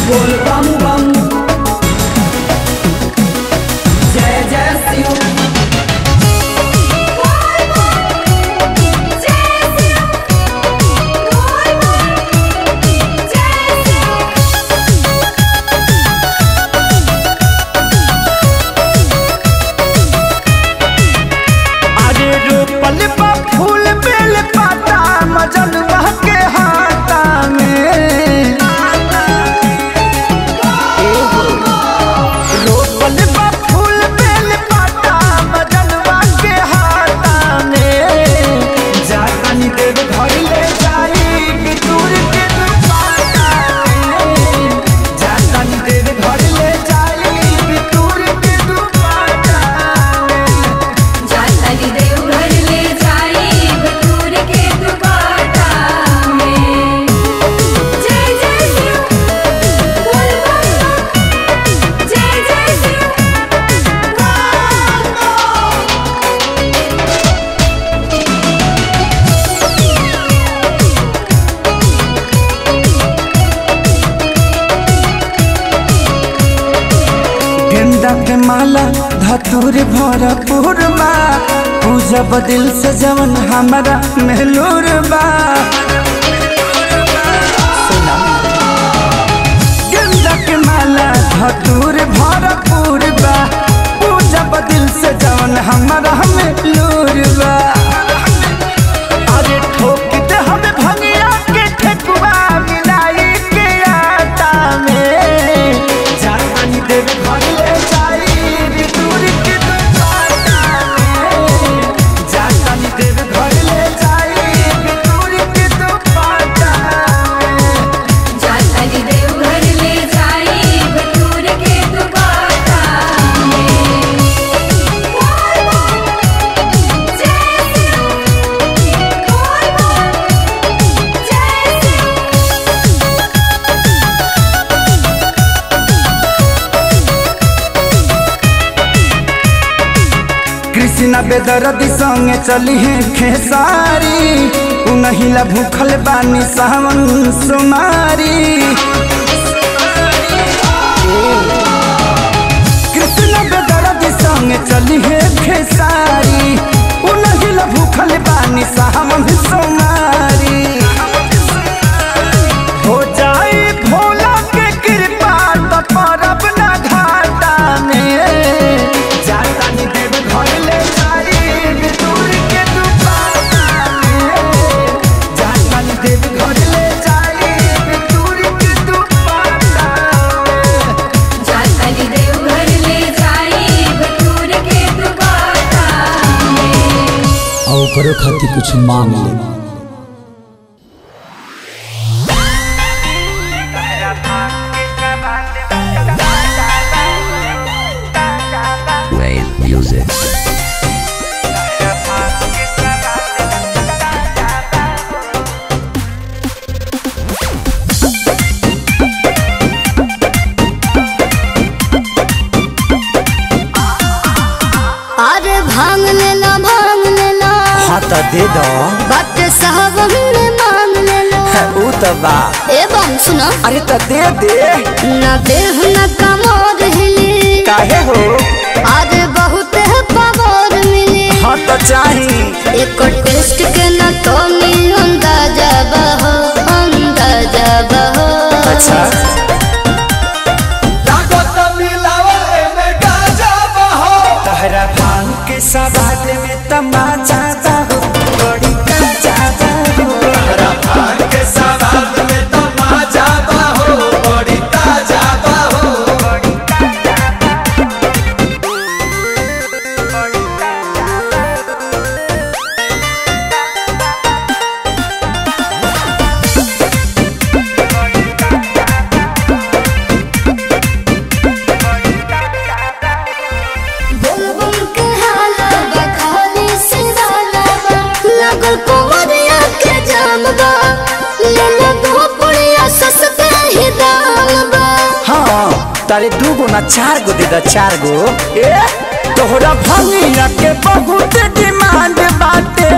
बोल बम बम जय जय शिव अरे रोपल बा फूल बेल पाता मजन के हाथा में रोपल बा फूल बेल पाता मजन के हाथा में जानी देव घर ले जाई बितूर के दुपाटा में जानी देव घर ले जाई बितूर के दुपाटा में जाताली देव घर ले जाई बटूर के दुपाटा में जय जय शिव बोल बम बम जय जय शिव बोल बम गेंदा के माला धतूर भरपूर बा पूजा बदिल से जवन हमारा मेहलूर बा सुना। गेंदा के माला धतूर भरपूर बा पूजा बदिल से जवन हमारा मेहलूर बा अरे ठोक दे हमें भंगिया के ठेकुआ मिलाई के आटा में जानी देव घर ले जाई बितूर के दुपाटा में जानी देव घर ले जाई बितूर के दुपाटा में जाताली देव घर ले जाई बटूर के दुपाटा में बोल बम जय शिव बोल बम जय शिव कृष्णा बेदरदी संगे चली है खेसारी उनहिला भूखल बानी सावन सुमारी कृष्णा बेदरदी संगे चली है खेसारी उनहिला भूखल बानी सावन सुमारी हो जाए भोला के कृपा तो परब ना घाटा में जाता नी देव घर ले जाई बितूर के दुपाटा में जाता नी देव घर ले जाई बितूर के दुपाटा में जाताली देव घर ले जाई बटूर के दुपाटा में और ओकरो खातिर कुछ मांग ले Wave music. अरे भांग लेला भांग लेला हाँ तो दे दो बट साहब में मांग लेला ऊ तो बा एवं सुनो अरे तो दे दे न देह न कमोर हिली काहे हो अरे बहुत है पावर मिली हाँ तो चाही एक टेस्ट के न तो मिल अंदाजा बहो अंदाजा बहो अच्छा तहरा भांग के सवाद में तमाचा हो बड़ी काचा हो बुम बुम के हाला बखाली से वाला बा लगल कुंवरिया के जाम बा ले ले दो पुड़िया सस्ते ही दाम बा हाँ तारे दू गो ना चार गो दे दा चार गो ए तोहरा भंगिया के बहुत डिमांड बाटे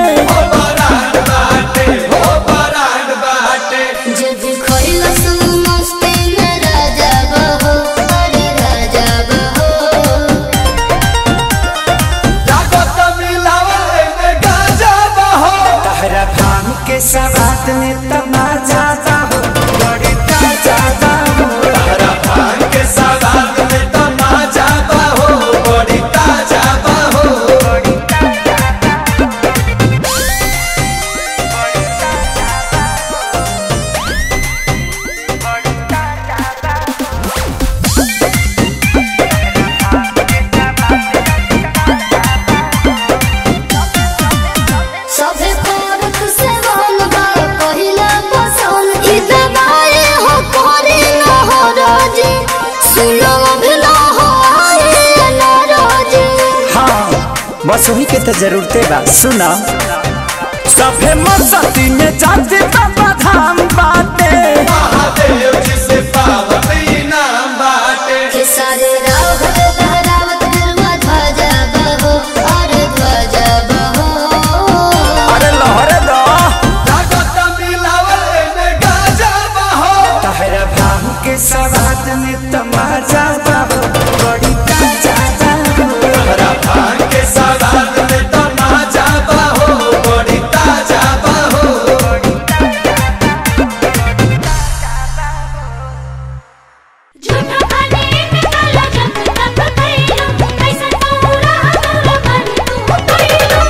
जे भी खोइला सुन मस्ती में राजा बस वही के तो जरूरते बा सुना सभे मस्ती में जाते बाबा धाम बाटे के सारे राव लहरावत गरुआ ध्वजा बहो और ध्वजा बहो अरे लहरे दो तहरा भाव के सवाद में तमाजा बाबू बड़ी ताजा बाबू झूठा खाने में काला जब तक खैलो कैसन पूरा पूरा मन तू खैलो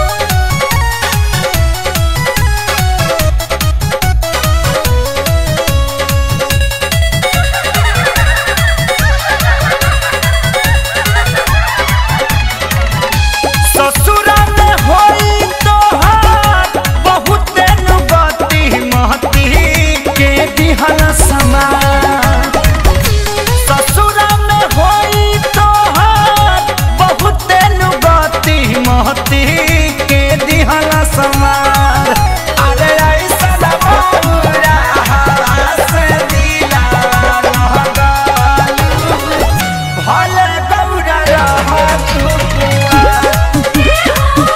ससुरा में होई तोहार बहुते नुगति महती के दिहल समान ससुरा में होई तोहार बहुते नुगति महती के दिहल समान अरे ऐसा बाबूरा हवा से दिला रहगालू भले गौरा रह तू कुआं।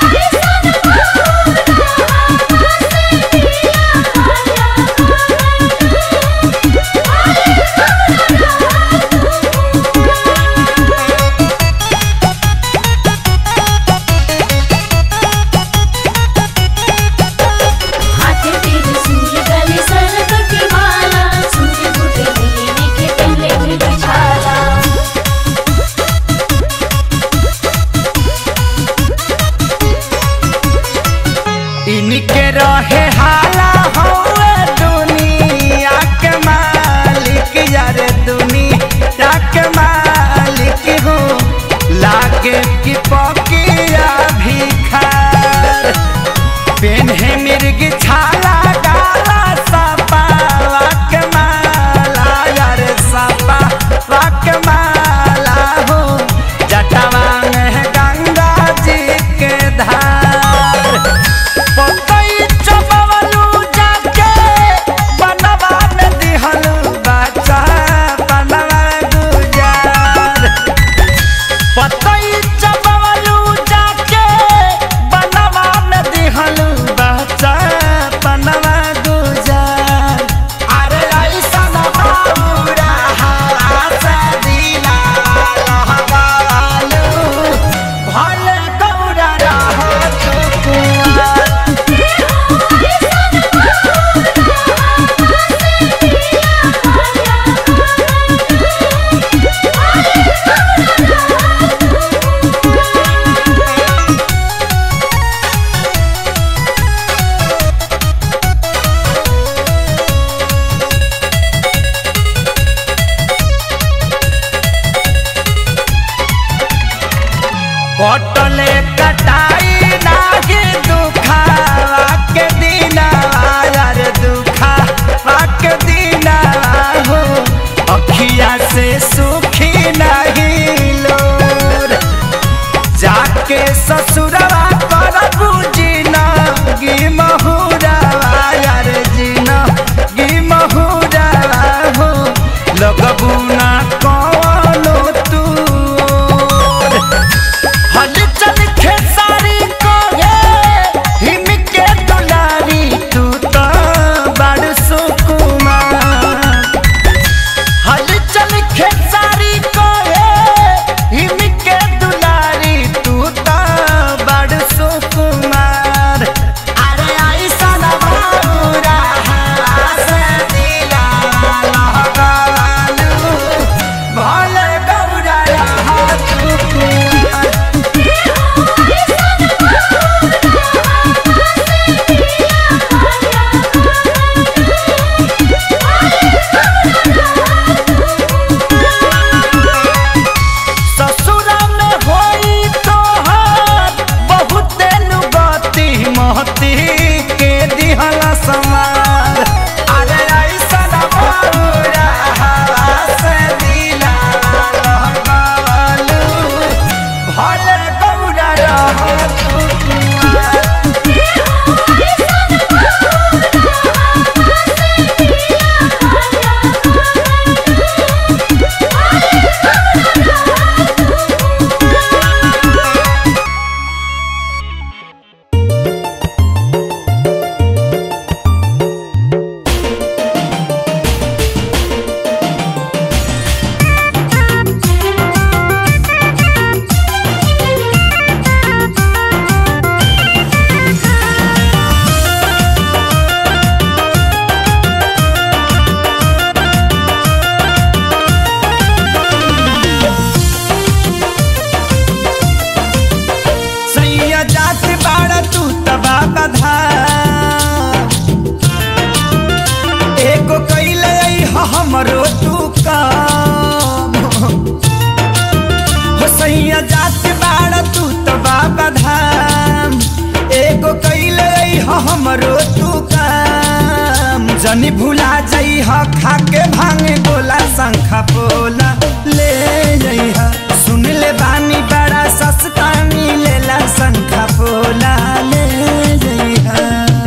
जनी भुला जई ह खा के भांगे गोला शंखा पोला ले जई ह सुन ले बानी बड़ा सस्ता मिलेला शंखा पोला ले जई ह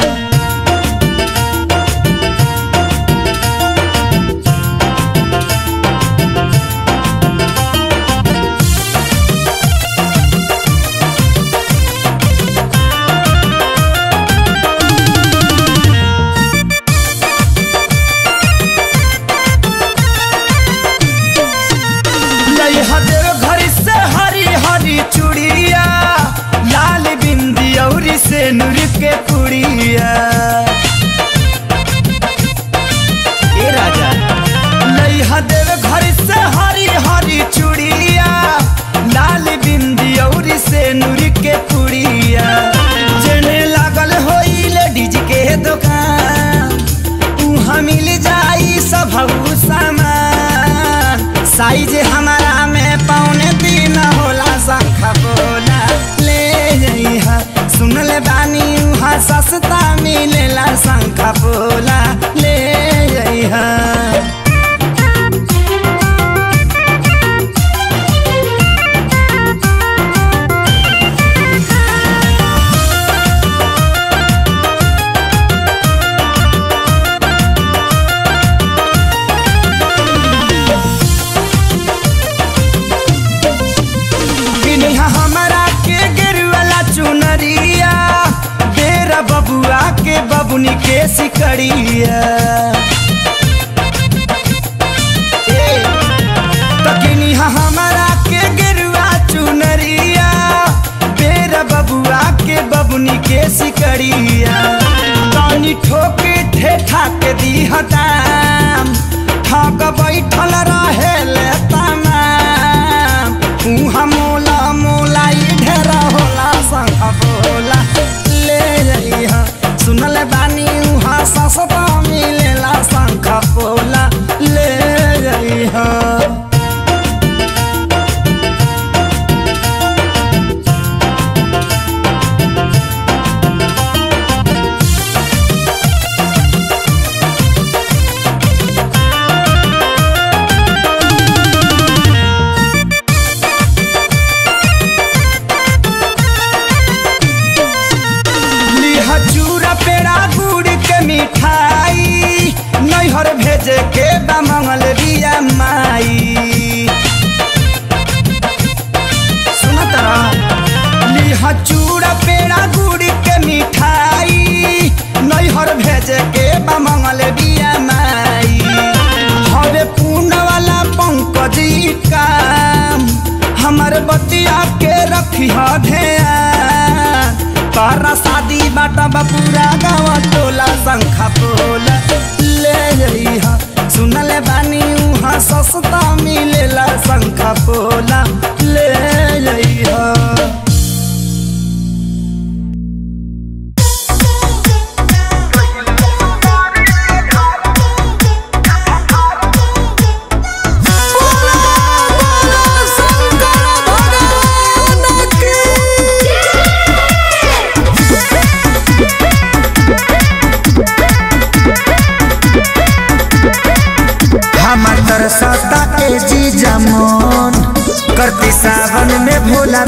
लई हदेव घर से हरी हरी चूड़िया लाल बिंदी औरी से नूर के पुड़िया ए राजा लई हदेव घर से हरी हरी चूड़िया लाल बिंदी औरी से नूर के पुड़िया जेने लागल होई लेडीज के दुकान उहाँ मिल जाई सब सामान साइज हमारा में पौने तीन होला शंखा बोला ले जइहा सुन ले बानी उहाँ सस्ता मिलेला शंखा बोला ले जइहा किनिहा हमारा के गिरवाला चुनरिया बेरा बबुआ के बबुनी के सिकड़िया ए, त किनिहा हमारा के गिरवा चुनरिया बेरा बबुआ के बबुनी के सिकड़िया तनी ठोके ठेठा के दीहताम ठग बैठल रहे ले तमाम उहाँ मोला मोला ई ढेरा होला शंख बोला ले जइहा सुनल बानी उहाँ सस्ता मिलेला शंख बोला ले जइहा लिहा चूरा पेड़ा गुड़ के मिठाई नैहर भेजे के बा मंगल बिया माई सुना तरा लिहा चूरा पेड़ा गुड़ के मिठाई नैहर भेजे के बा मंगल बिया माई हवे पूर्ण वाला पंकजी काम हमर बतिया के रखी ध्यान तारा शादी बाटा बपूरा गाँव टोला शंखा पोला ले जइहा सुनले बानी उहाँ सस्ता मिलेला शंखा पोला ले जइहा हमर तरसता ए जी जमन करती सावन में भोला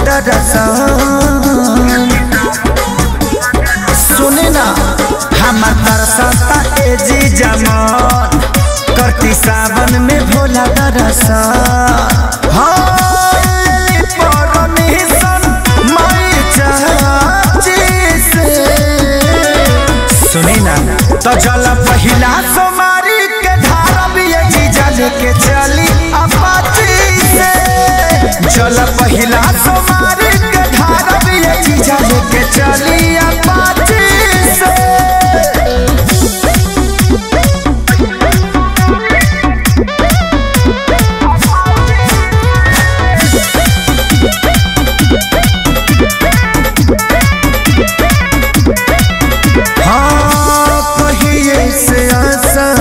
दरसन सुने ना हमर तरसता ए जी जमन करती सावन में भोला दरसन हाँ, लेली परमिशन माई चाची से। सुनी ना तो चल पहिला सोमारी के धारा भी ये जीजा लेके चली अपाची से चल पहिला सोमारी के धारा भी ये जीजा लेके चली अपाची से हाँ कहिए से आशा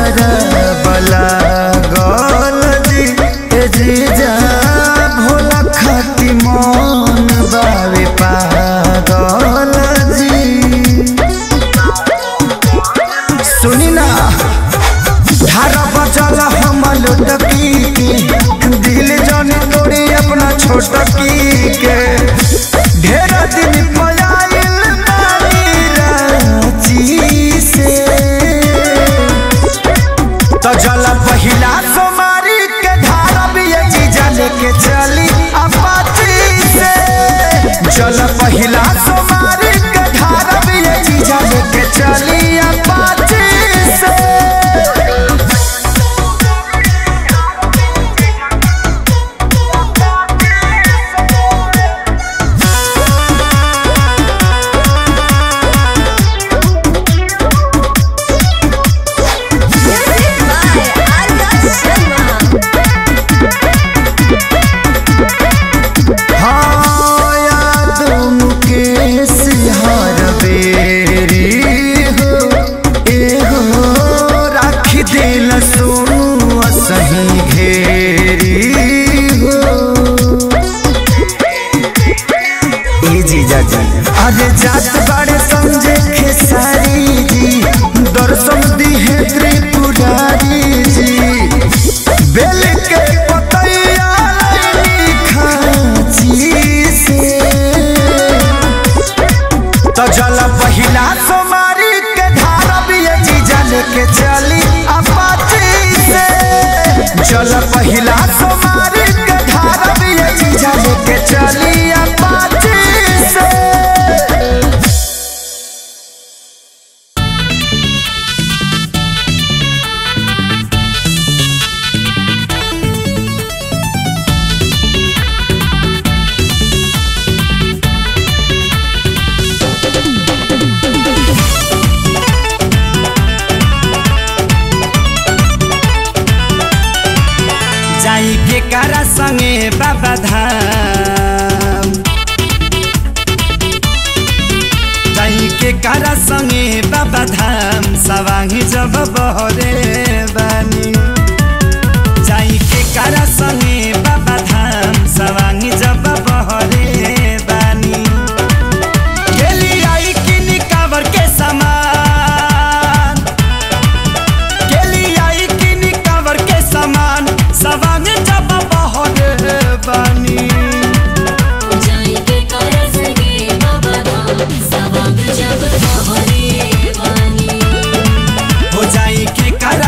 लुटकी के दिल जान तोड़ी अपना छोटकी के ढेर दिन पयाइल बानी रांची से तो जल पहिला सोमारी के धारा भी ये जीजा लेके चली अपाची से जल पहिला सोमारी के धारा भी ये जीजा लेके चली अपाची से हाँ याद मुकेश हर बेरी हो ए हो राखी दिल सोनू सही घेरी हो ए जीजा जी अरे जात बाड़े समझे खेसारी जी दर्शन दी है त्रिपुरारी जी बेल के पतैया लैनी खाची से तो जल पहिला सोमारी के धारा भी ये जीजा लेके चली अपाची से जल पहिला सोमारी के धारा भी ये जीजा लेके चली अपाची से जाई के कारा संगे बाबा धाम जाई के कारा संगे बाबा धाम सवाही जब बहरे बानी जाई के कारा संगे बाबा धाम सवाही जब बहरे बानी गेली आई किनी कावर के समान केली आई किनी कवर के सामान सवांग जब बहरे बानी जाई के कर सगे बाबा धाम सवांग जब बहरे बानी हो जाई के कर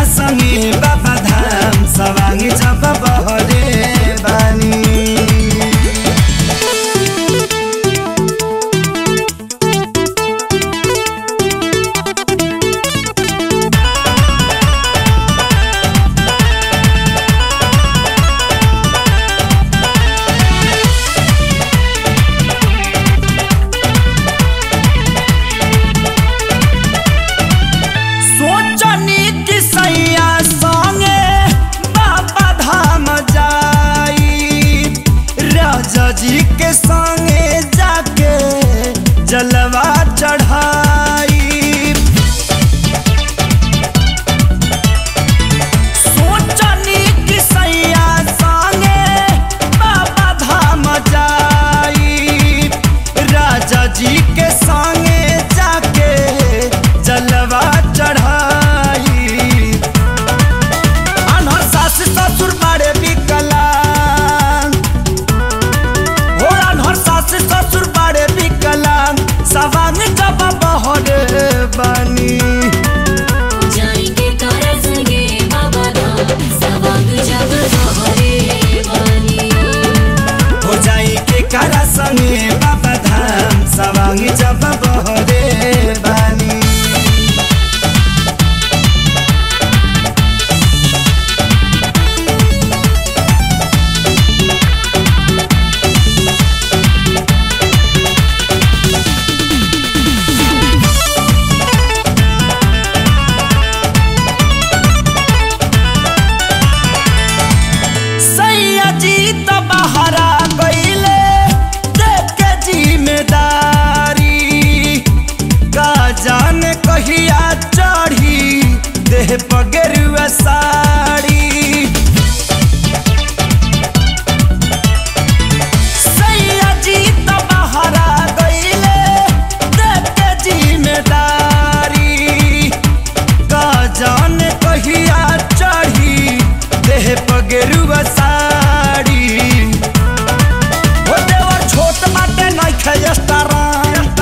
गेरुआ साड़ी हो देवर छोट बाटे नइखे स्टारंग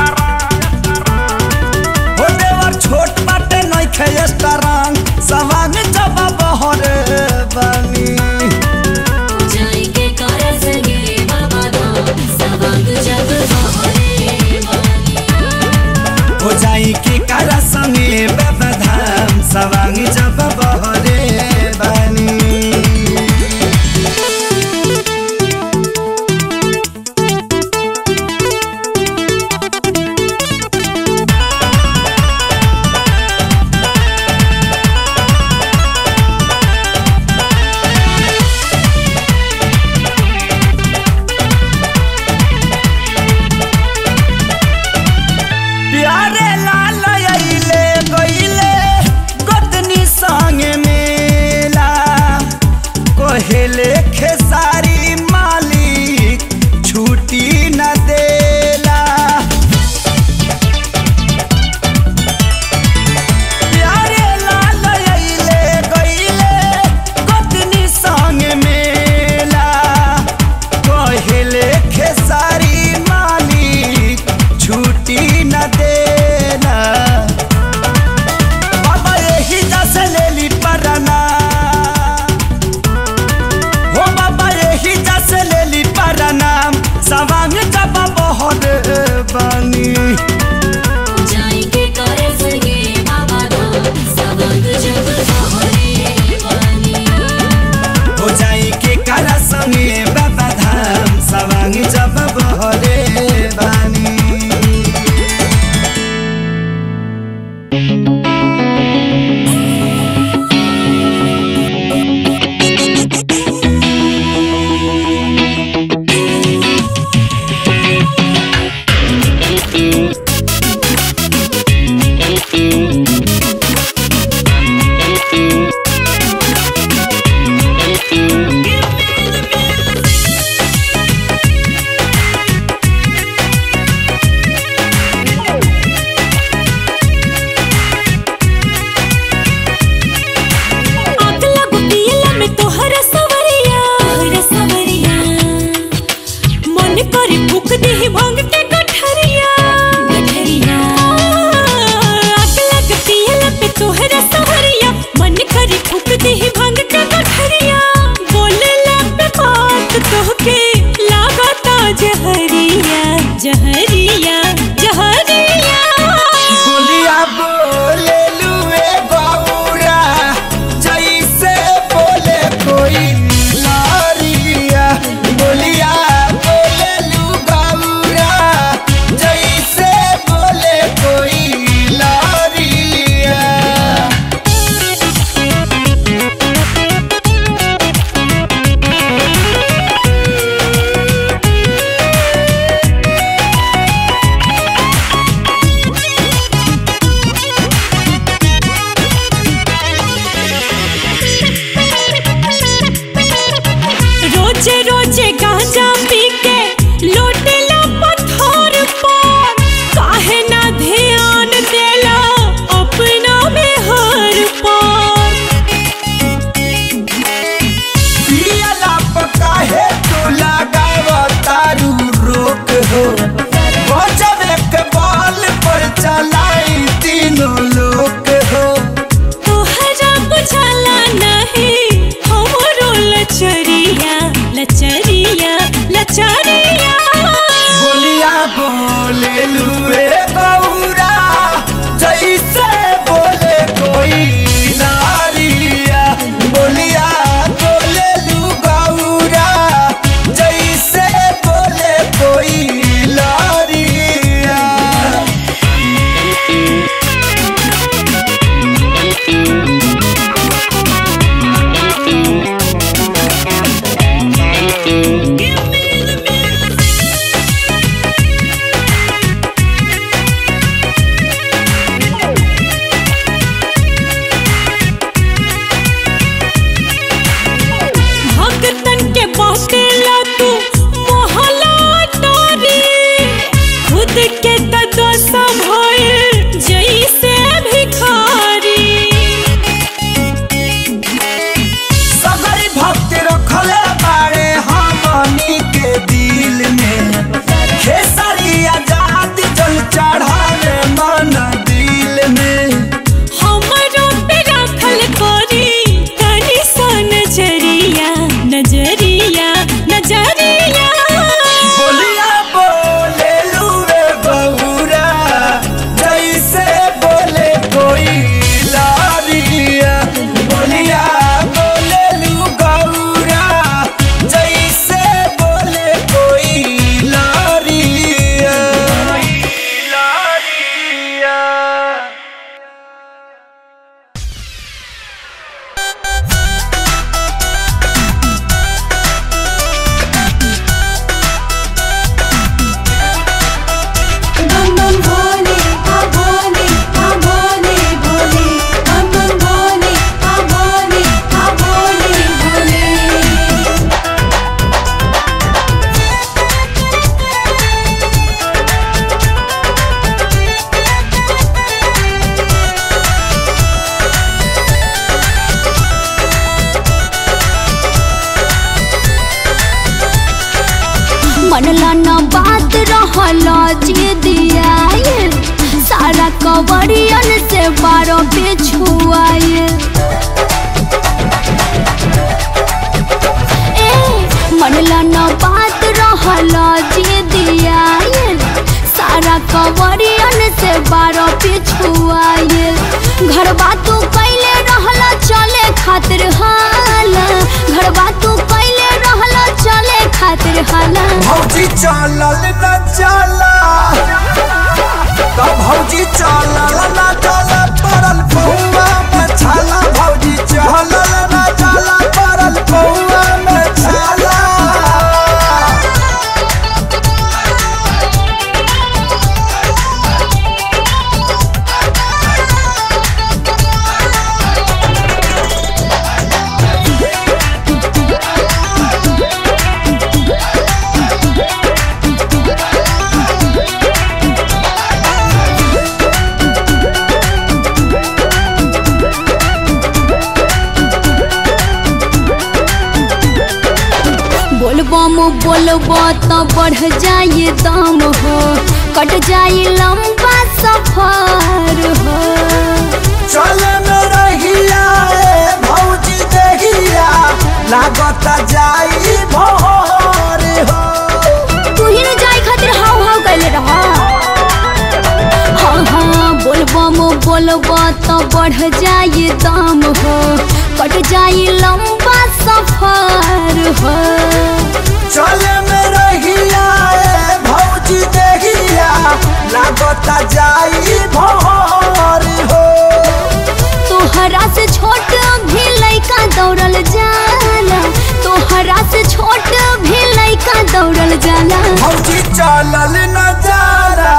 हो देवर छोट बाटे नइखे स्टारंग सवांग जब बहरे बानी जाई के कर सगे बाबा धाम सवांग जग बहरे वाली हो जाई के कारा संगे बाबा धाम सवांग जब बहरे बानी प्यारे लाल अइले गइले गोतनी संगे मेला कोहेले खेसारी मालिक छुट्टी न देला प्यारे लाल अइले गइले गोतनी संगे मेला कोहेले खेसारी मालिक छुट्टी न देना बाबा यही जैसे ले ली परना मनला न बात रहला जे दिया सारा कवरियन से बारो पे छुआए ए मनला न बात रहला जे दिया सारा कवरियन से बारो पे छुआए घर बातू कैले रहला चले खातिर हाला घर बातू कैले रहला चले खातिर हाला भौजी चलल न चला तो भौजी चलल न चला परल पौआ में छाला भौजी चलल न चला परल पौआ में छाला बोलबम बोलबो तो बढ़ जाए दम हो कट जाए लंबा सफर हो चल न रहिया ए भौजी देहिया लागत जाई भोर हो तू ही न जाए खातिर हाव हाव कैले रह हाँ हाँ बोलबम बोलबो तो बढ़ जाए दम हो कट जाए लंबा सफर हो चल में रहिया ए भौजी देहिया लागत जाई भोर हो तोहरा से छोट भी लइका दौड़ल जाला तोहरा से छोट भी लइका दौड़ल जाला भौजी चलल न जाला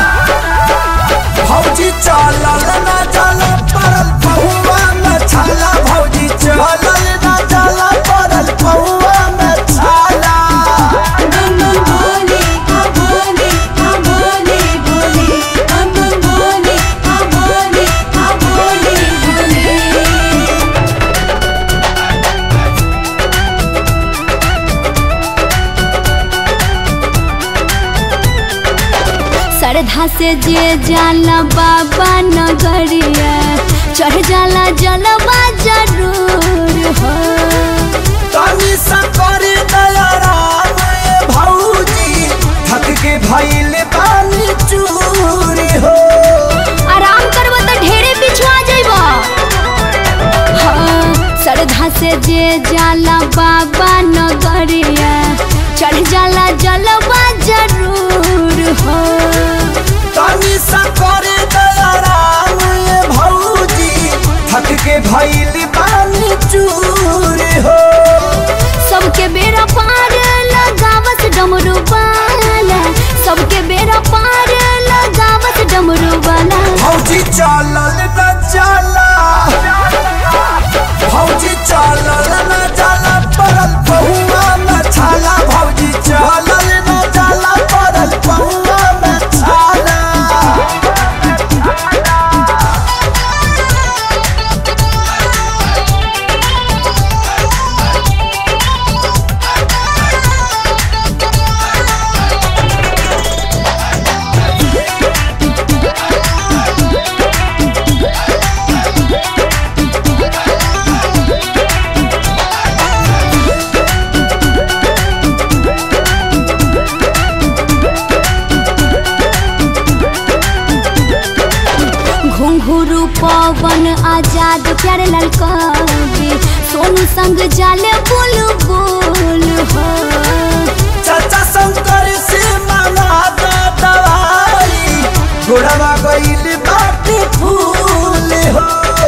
भौजी चलल न जाला परल पहुआ में छाला भौजी चलल न जाला परल पहुआ में छाला बम बम भोले आ भोले आ भोले भोले बम बम भोले आ भोले आ भोले भोले श्रद्धा से जे जाला बाबा नगरिया चढ़ जाला जलवा जरूर हो तनी सकर दया राम ए भौजी थक के भइल बानी चूरी हो आराम करब तो ढेरे पिछुआ जइब हाँ श्रद्धा से जे जाला बाबा नगरिया चढ़ जाला जलवा जरूर हो तनी सकर दया राम ए भौजी थक के भइल बानी चूरी हो सबके बेरा पार लगावत डमरू वाला सबके बेरा पार लगावत डमरू वाला भौजी चलल न चला भौजी चलल न चला परल पहुआ में छाला भौजी चलल न चला परल पहुआ में छाला घुंघरू पवन आजाद प्यारे लाल कवि सोनू संग जाले बोल बोल हो चाचा शंकर से मांगा दा दवाई गोड़वा गइल बाटे फूल हो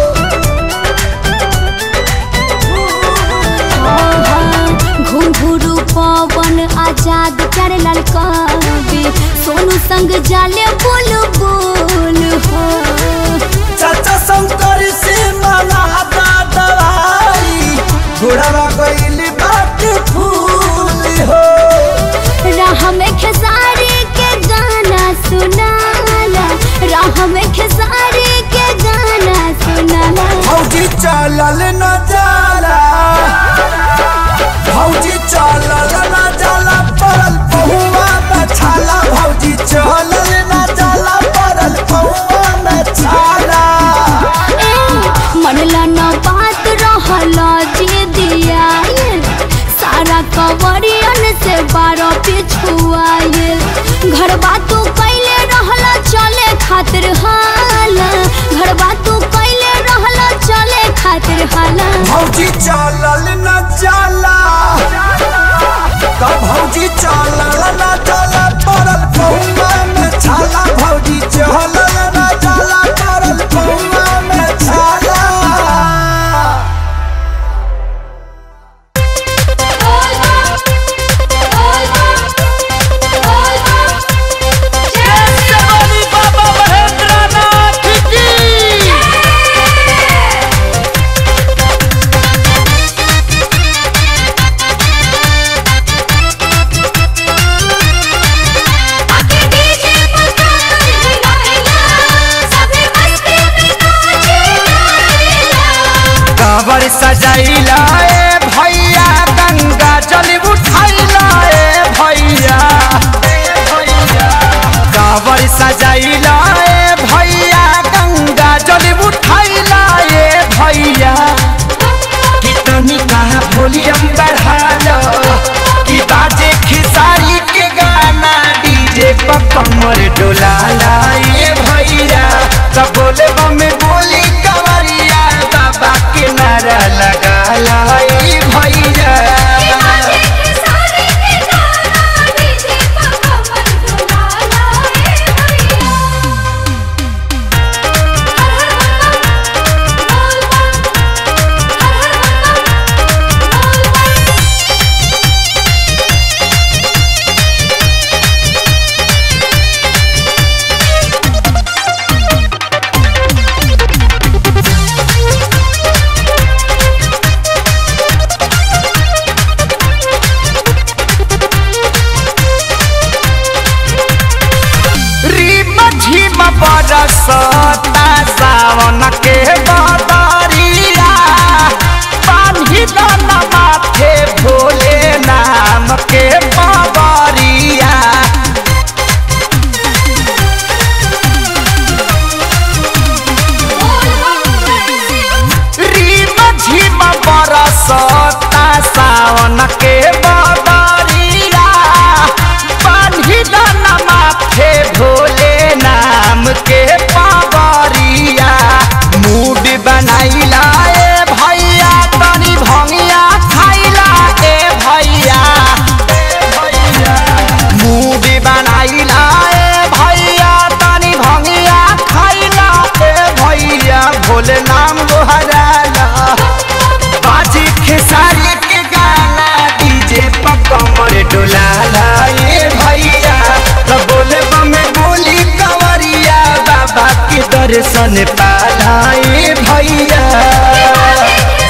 घुंघरू पवन आजाद प्यारे लाल कवि सोनू संग जाले बोल बोल हो चाचा शंकर से मांगा दा दवाई गोड़वा गइल बाटे फूल हो राह में खेसारी के गाना सुनाला राह में खेसारी के गाना सुनाला भौजी चलल न जाला भौजी चलल न जाला परल पहुआ भौजी चलल न जाला तब भौजी चलल न जाला पड़ल पौवा में छाला भौजी चलल न जाला पड़ल पौवा में छाला कांवर सजैला ए भैया गंगा जल उठैला ए भैया कांवर सजैला ए भैया गंगा जल उठैला ए भैया कितनी कहा वॉल्यूम बढ़ा लो कि बाजे खिसारी के गाना डीजे पर कमर डोला ए भैया सब बोले में बोली कवरिया बाबा के नारा लगा लाई भैया रीम झीम बरसता सावन के बदरिया पानी दन माथे भोले नाम के बबरिया रीम झीम बरसता सावन के बदरिया पानी दन माथे भोले नाम के पावरिया मूड बनाइला ए भैया तनी भंगिया खाइला ए भैया मूड बनाइला ए भैया तनी भंगिया खाइला ए भैया भोले नाम गोहराला बाजी खेसारी के गाना डीजे पर कमर डोलाला ए भैया तो बोले में बोली कंवरिया बाबा के दर्शन पाला ए भैया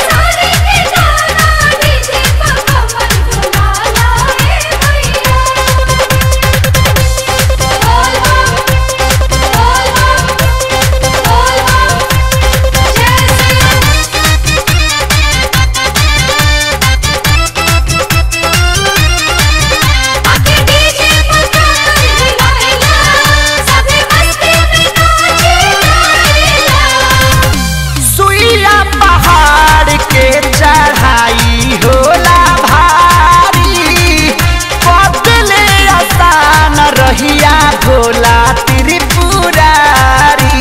सुइया पहाड़ के चढ़ाई होला भारी बदले आसान रहिया भोला त्रिपुरारी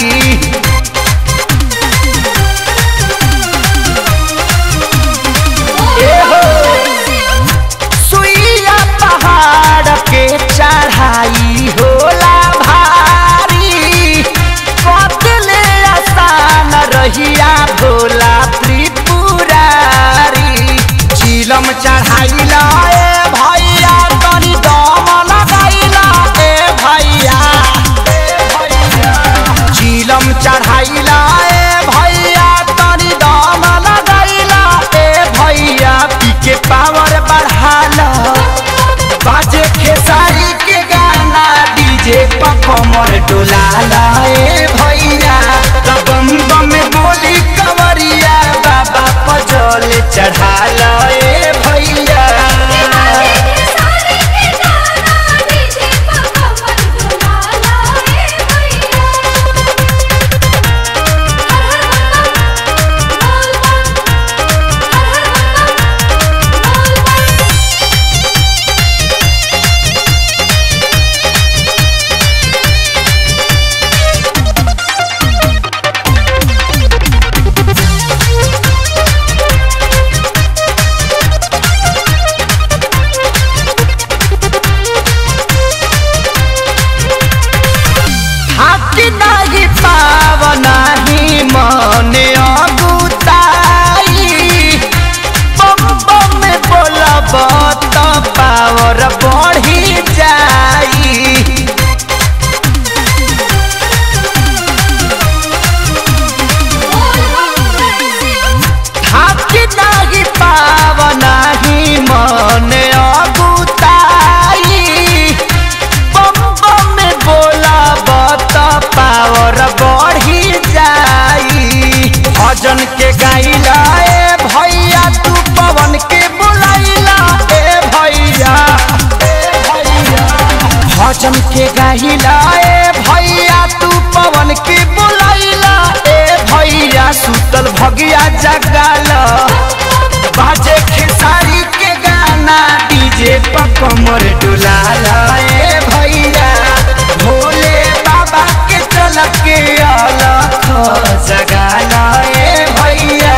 सुइया पहाड़ के चढ़ाई होला भारी बदले आसान रहिया भोला त्रिपुरारी चिलम चढ़ाइला ए भैया तनी दम लगाइला ए भैया चिलम चढ़ाइला ए भैया तनी दम लगाइला ए भैया पी के पावर बढ़ाला बाजे खेसारी के गाना डीजे पर कमर डोलाला ए भैया तब बम बम बोली कंवरिया बाबा पजल चढ़ाला ए भैया चाहिला ए भैया तू पवन की बुलाइला ए भैया सुतल भगिया जगाला बाजे खेसारी के गाना डीजे पर कमर डुलाला ए भैया भोले बाबा के चल के अलख जगाला ए भैया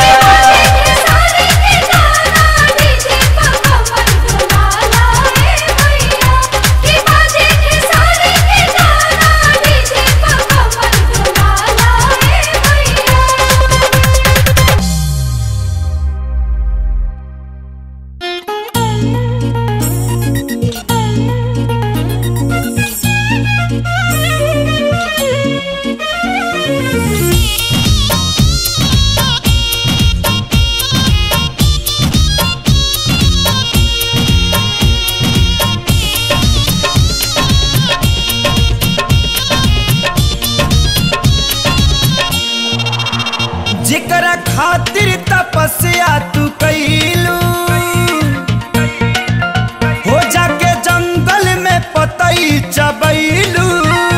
जेकरा खातिर तपस्या तू कैलू हो जाके जंगल में पतई चबैलू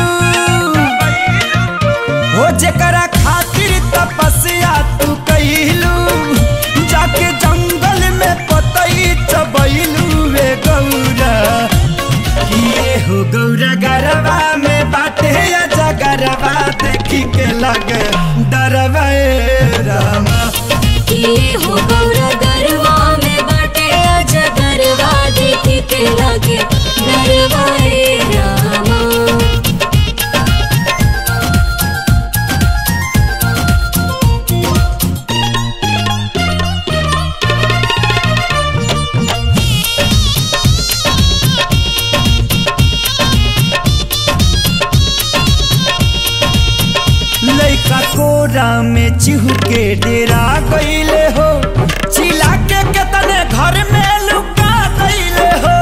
हो जेकरा खातिर तपस्या तू कैलू जाके जंगल में पतई चबैलू वे गौरा किए हो गौरा गरबा में बाटे या जगरबा देखी के लगे डरवा ए रामा हो गौरा गरवा में बाटे आजा गरवा देख के लगे गरवा रे रामा लइका कोरा में चिहू के डेरा गईले हो चिला के केतने घर में लुका गईले हो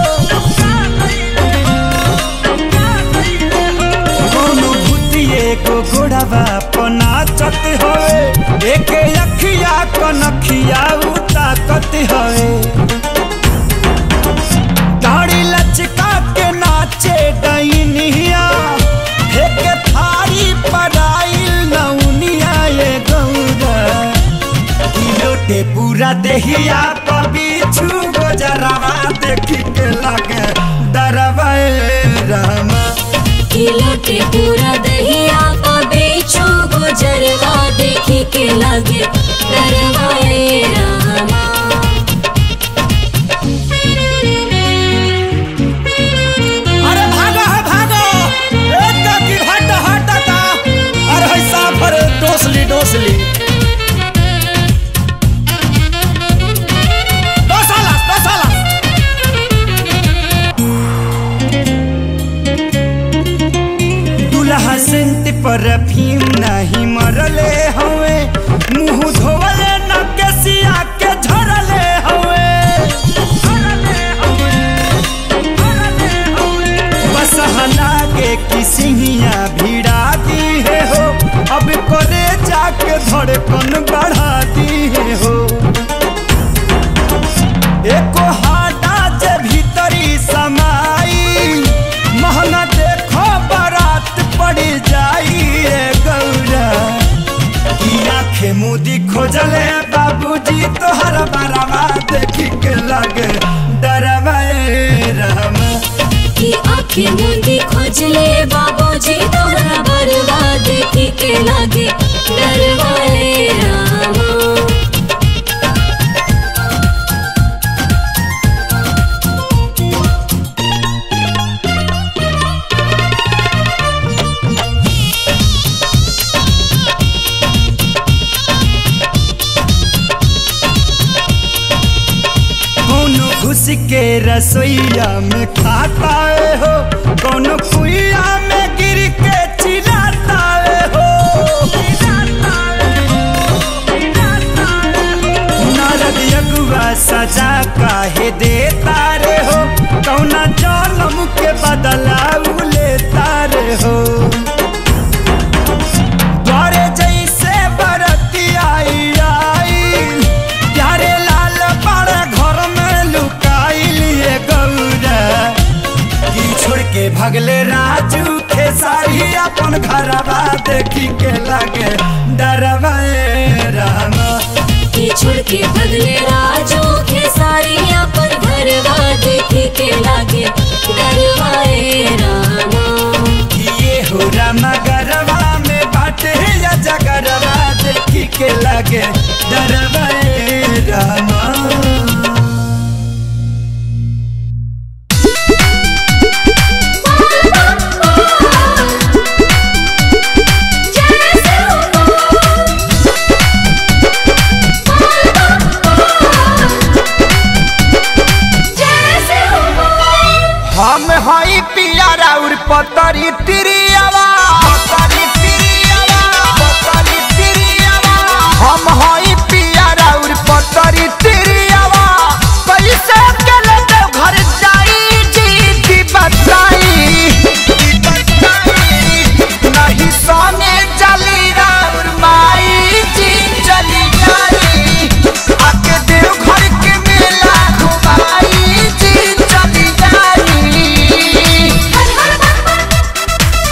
कोनो भूतिए को घोड़ावा पनाचत हवे एक अखिया कनखिया उताकत हवे दाढ़ी लचका के नाचे डैनिया फेंके थारी पराइल नौनिया ये गौरा ई लोटे पूरा देहिया पबी छू गोजरवा देखी के लगे डरवा ए रामा लटे पूरा दहिया का बेचो गुजरवा देखी के लगे गरवा रे रामा अरे भागो है भागो एक की हट हट ता अरे है साफर डोसली डोसली डोसाला डोसाला दुल्हा सेंट पर भीम नहीं मरले हवे मुंह धोवले न केसिया के झरले हवे बस लागे कि सिंहिया भिड़ा दी है हो अब करे जाके धड़कन बढ़ा दी है हो एको हाटा जे भीतरी समाई महंगा देखो बारात पड़ी जाई रे गौरा की आंखें मुदी खोजले बाबूजी तोहर बारावा देखी के लगे डरवा ए रामा की आंखें मुंदी खोजले बाबूजी तोहरा बरवा देखी के लगे डरवा रे रामा कोनो घुस के रसोईया में खाता है हो कोनो कुइया में गिर के चिल्लाता है हो नारद यगुआ सजा काहे देता रे हो कौना जन्म के बदला उ लेता रे हो द्वारे जैसे बरती आई आई प्यारे लाल बड़ा घर में लुकाइल ये गौरा की छोड़ के भगले के लागे डरवाए रामा कि छोड़ के बदले राजू के सारिया पर घरवा देखे के लागे डरवाए रामा ये हो रामा गरवा में बाटे या जगरवा देखी के लागे डरवाए रामा हम हई पिया राउर पतरी तिरियावा पतरी तिरियावा पतरी तिरियावा हम हई पिया राउर पतरी तिरियावा कैसे अकेले देव घर जाई जी की बताई की बताई नहीं सोने चली राउर माई जी चली जाई आके देव घर के मेला घुमाई जी चली जाई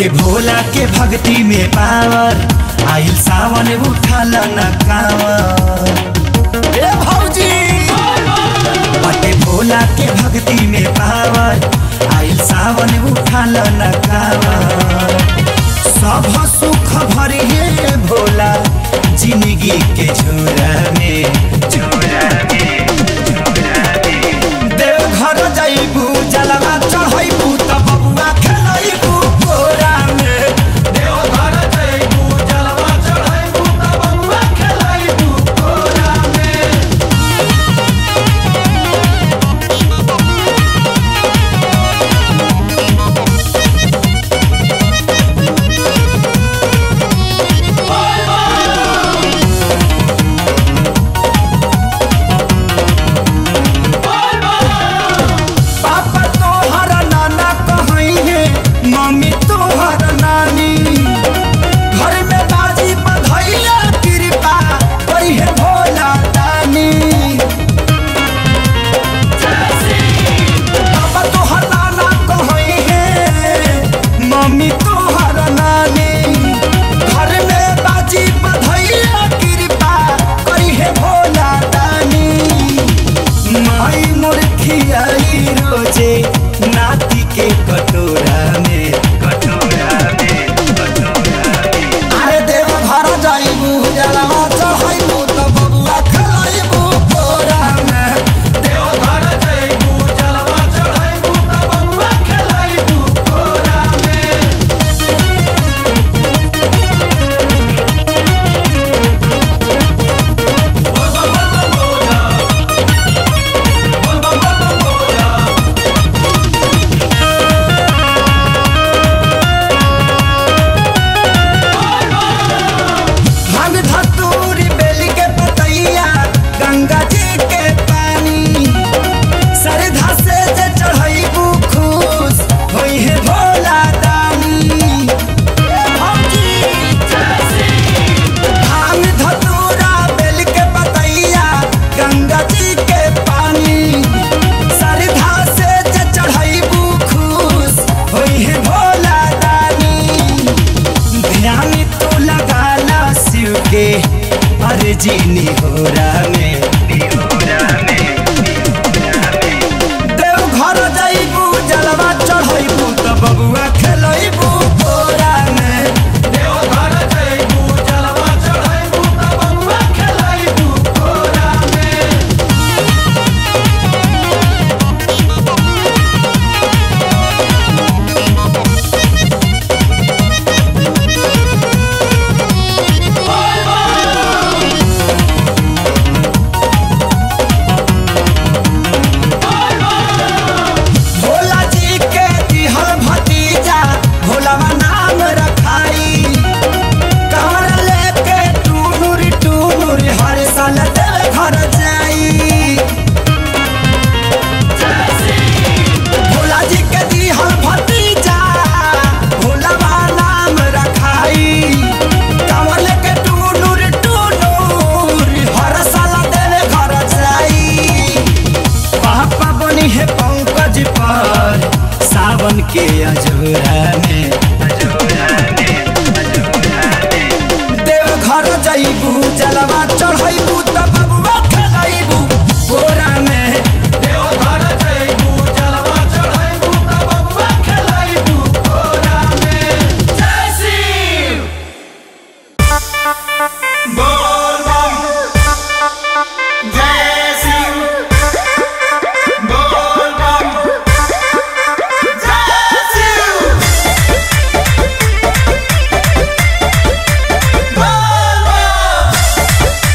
बटे भोला के भक्ति में पावर आइल सावन उठल न कावर ए भौजी बटे भोला के भक्ति में पावर आइल सावन उठल न कावर सब सुख भरे हे भोला जिंदगी के झोरा में झोरा में झोरा में देवघर जाइबू जलवा चढ़ाइबू त बबुआ खेलाइबू कोरा में देवघर जाइबू जलवा चढ़ाइबू त बबुआ खेलाइबू कोरा में पापा तोहर नाना कहई है मम्मी तोहर नानी घर में बाजी बधैया कृपा करी है भोला दानी पापा तोहर नाना कहई है मम्मी तोहर नानी घर में बाजी बधैया कृपा करी है भोला दानी माई मुर्खियाई रोजे नाती के कटोरा में कटोरा में कटोरा में अरे देव घर जाइबू जलवा चढ़ाइबू त बबुआ खलाइबू कोरा में देव घर जाइबू जलवा चढ़ाइबू त बबुआ खलाइबू कोरा में हम धतूरी बेली के पतैया गंगा जी के पानी सरधा से जे चढ़ैबू खुश होई है भोला दानी हम धतूरा बेल के पतैया गंगा जी के पानी सरधा से जे चढ़ैबू खुश होई है भोला दानी ध्यान तो लगाना शिव के अर्जी निहोरा में निहोरा में देव घर जाइबू जलवा चढ़ैबू त बबुआ खेलैबू कोरा में देव घर जाइबू जलवा चढ़ैबू त बबुआ खेलैबू कोरा में भोला जी के दिहल भतीजा भोलावा नाम रखाई कमर लेके टूनुर टूनुर हर साल देव घर जाई भोला जी के दिहल भतीजा भोलावा नाम रखाई कमर लेके टूनुर टूनुर हर साल देव घर जाई पापा बनी है पंकज पर सावन के अजोरा में अजोरा में अजोरा में देव घर जाइबू जलवा चढ़ाइबू त बबुआ खेलाइबू बोरा में देव घर जाइबू जलवा चढ़ाइबू त बबुआ खेलाइबू बोरा में जय शिव बोल बम जय शिव बोल बम जय शिव बोल बम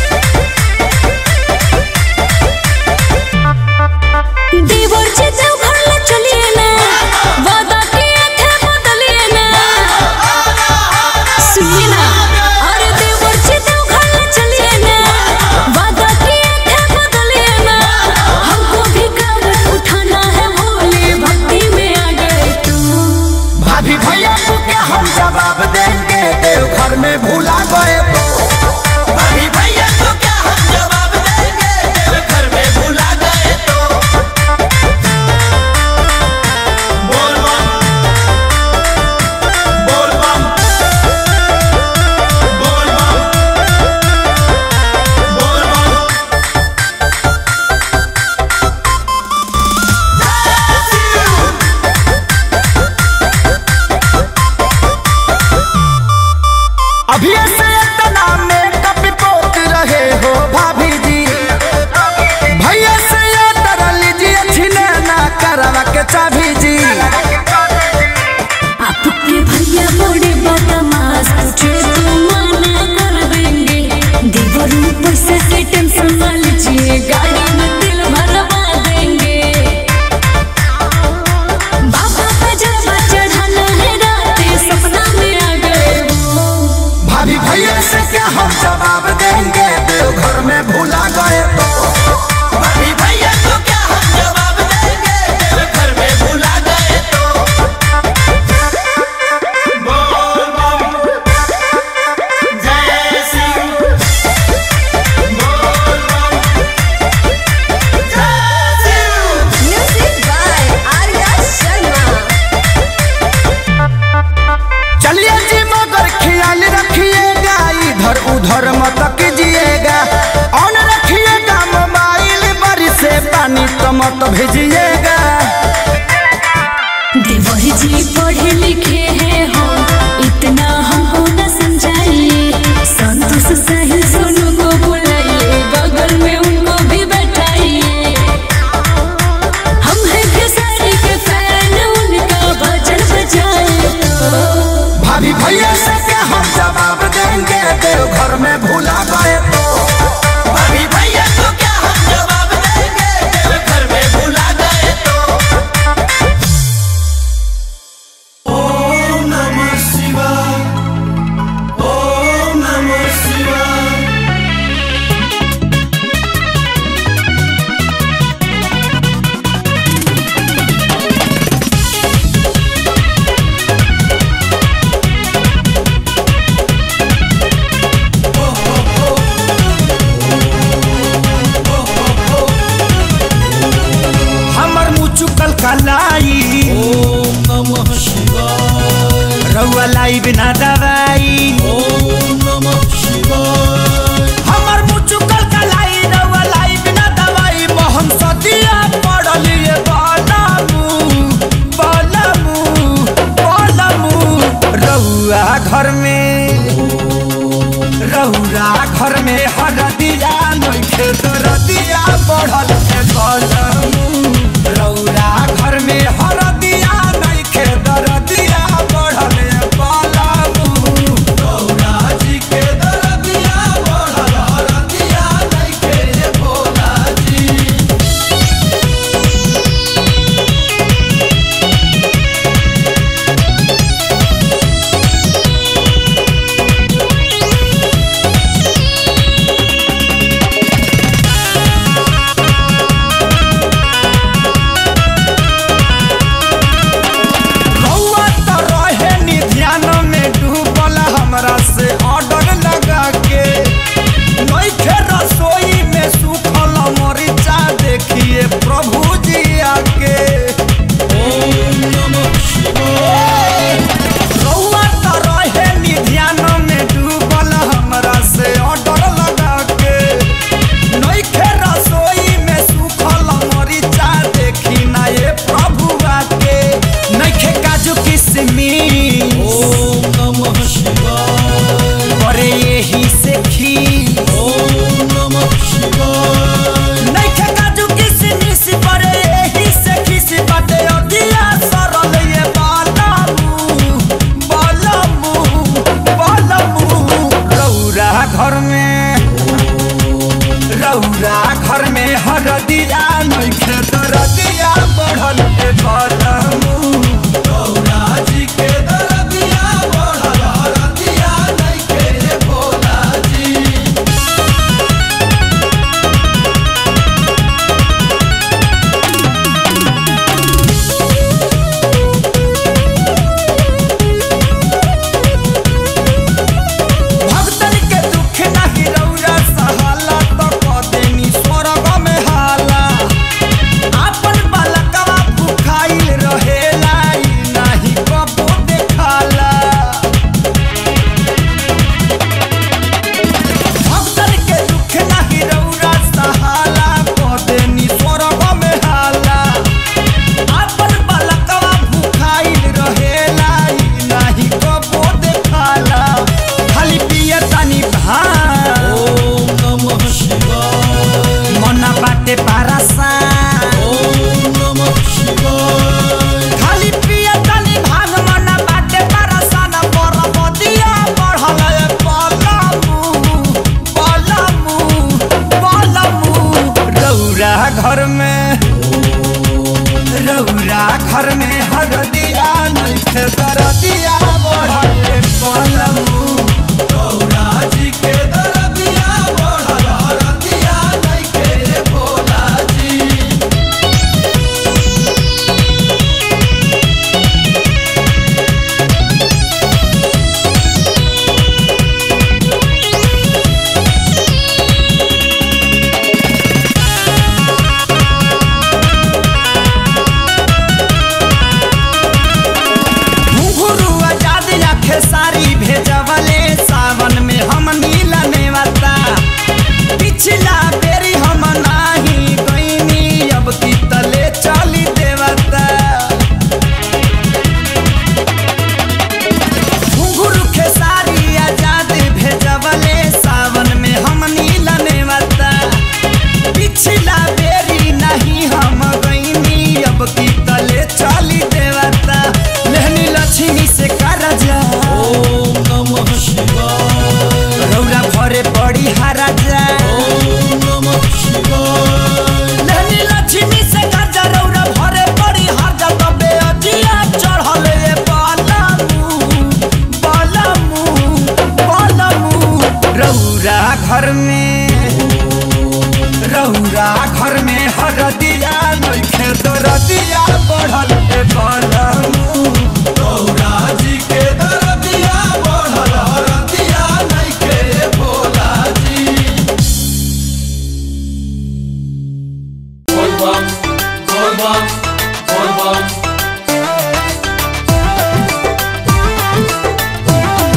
घर में भूला गए तो अभी भैया को क्या हम जवाब देंगे देव घर में भुला गए तो ओम नमः शिवाय ओम नमः शिवाय हमर मुँह चुकल कलाई ओम नमः शिवाय रउआ लाई बिना दवाई ओम नमः शिवाय हमर मुँह चुकल कलाई रउआ लाई बिना दवाई मोहन सदिया पड़लिए बालामू बालामू बालामू रउआ घर में रउरा घर में हरदिया नइखे दरदिया बढ़ल है बालामू रउरा घर में हरदिया नइखे दरदिया बढ़ल है बालामू गौरा जी के दरदिया बढ़ल हरदिया नइखे भोला जी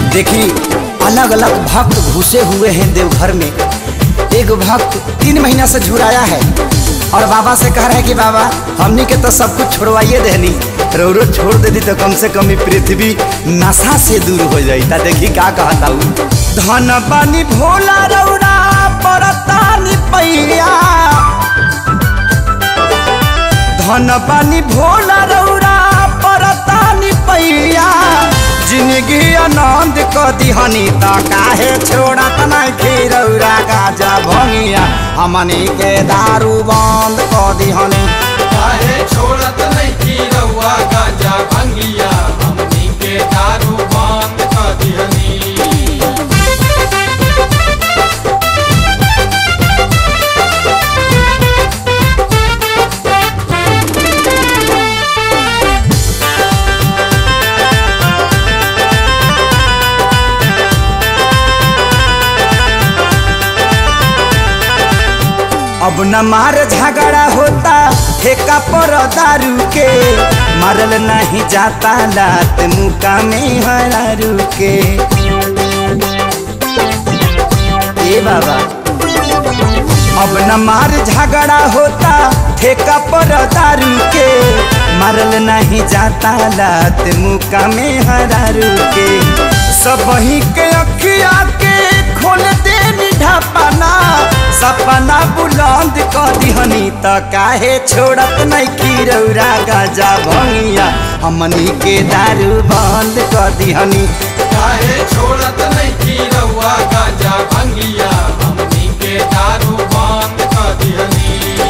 देखी अलग अलग भक्त घुसे हुए हैं देवघर में एक भक्त तीन महीना से झुराया है और बाबा से कह रहे हैं कि बाबा हमनी के तो सब कुछ छोड़वाइए देनी रोरो छोड़ देती तो कम से कम ई पृथ्वी नशा से दूर हो जाई ता देखी का कहता हूँ धन बानी भोला रौरा परतानी पैया धन बानी भोला रौरा परतानी पैया जिंदगी आनंद क दिहनी त काहे छोड़त नहीं खीरौरा गाजा भंगिया हमनी के दारू बंद क दिहनी काहे छोड़त नहीं की रउआ गांजा भंगिया हमनी के दारू बंद कर दिहनी अब न मार झगड़ा होता ठेका पर दारू के मारल नहीं जाता लात मुका में हरारू के ए बाबा अब न मार झगड़ा होता ठेका पर दारू के मारल नहीं जाता लात मुका में हरारू के सब ही के अखिया के खोल दे ढापना सपना बुलंद क दिहनी त काहे छोड़त नहीं खीरौरा गाजा भंगिया हमनी के दारू बंद क दिहनी काहे छोड़त नहीं की रउआ गांजा भंगिया हमनी के दारू बंद कर दिहनी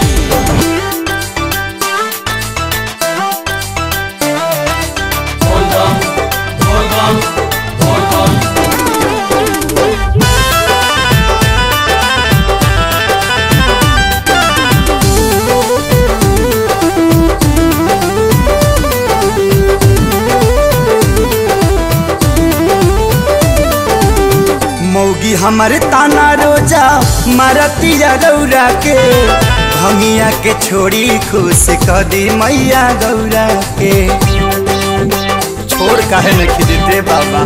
बोल बम बोल बम बोल बम मौगी हमर ताना रोजा मारतिया रौरा के भंगिया के छोड़ी खुश क दी मैया गौरा के छोड़ काहे न खिदते बाबा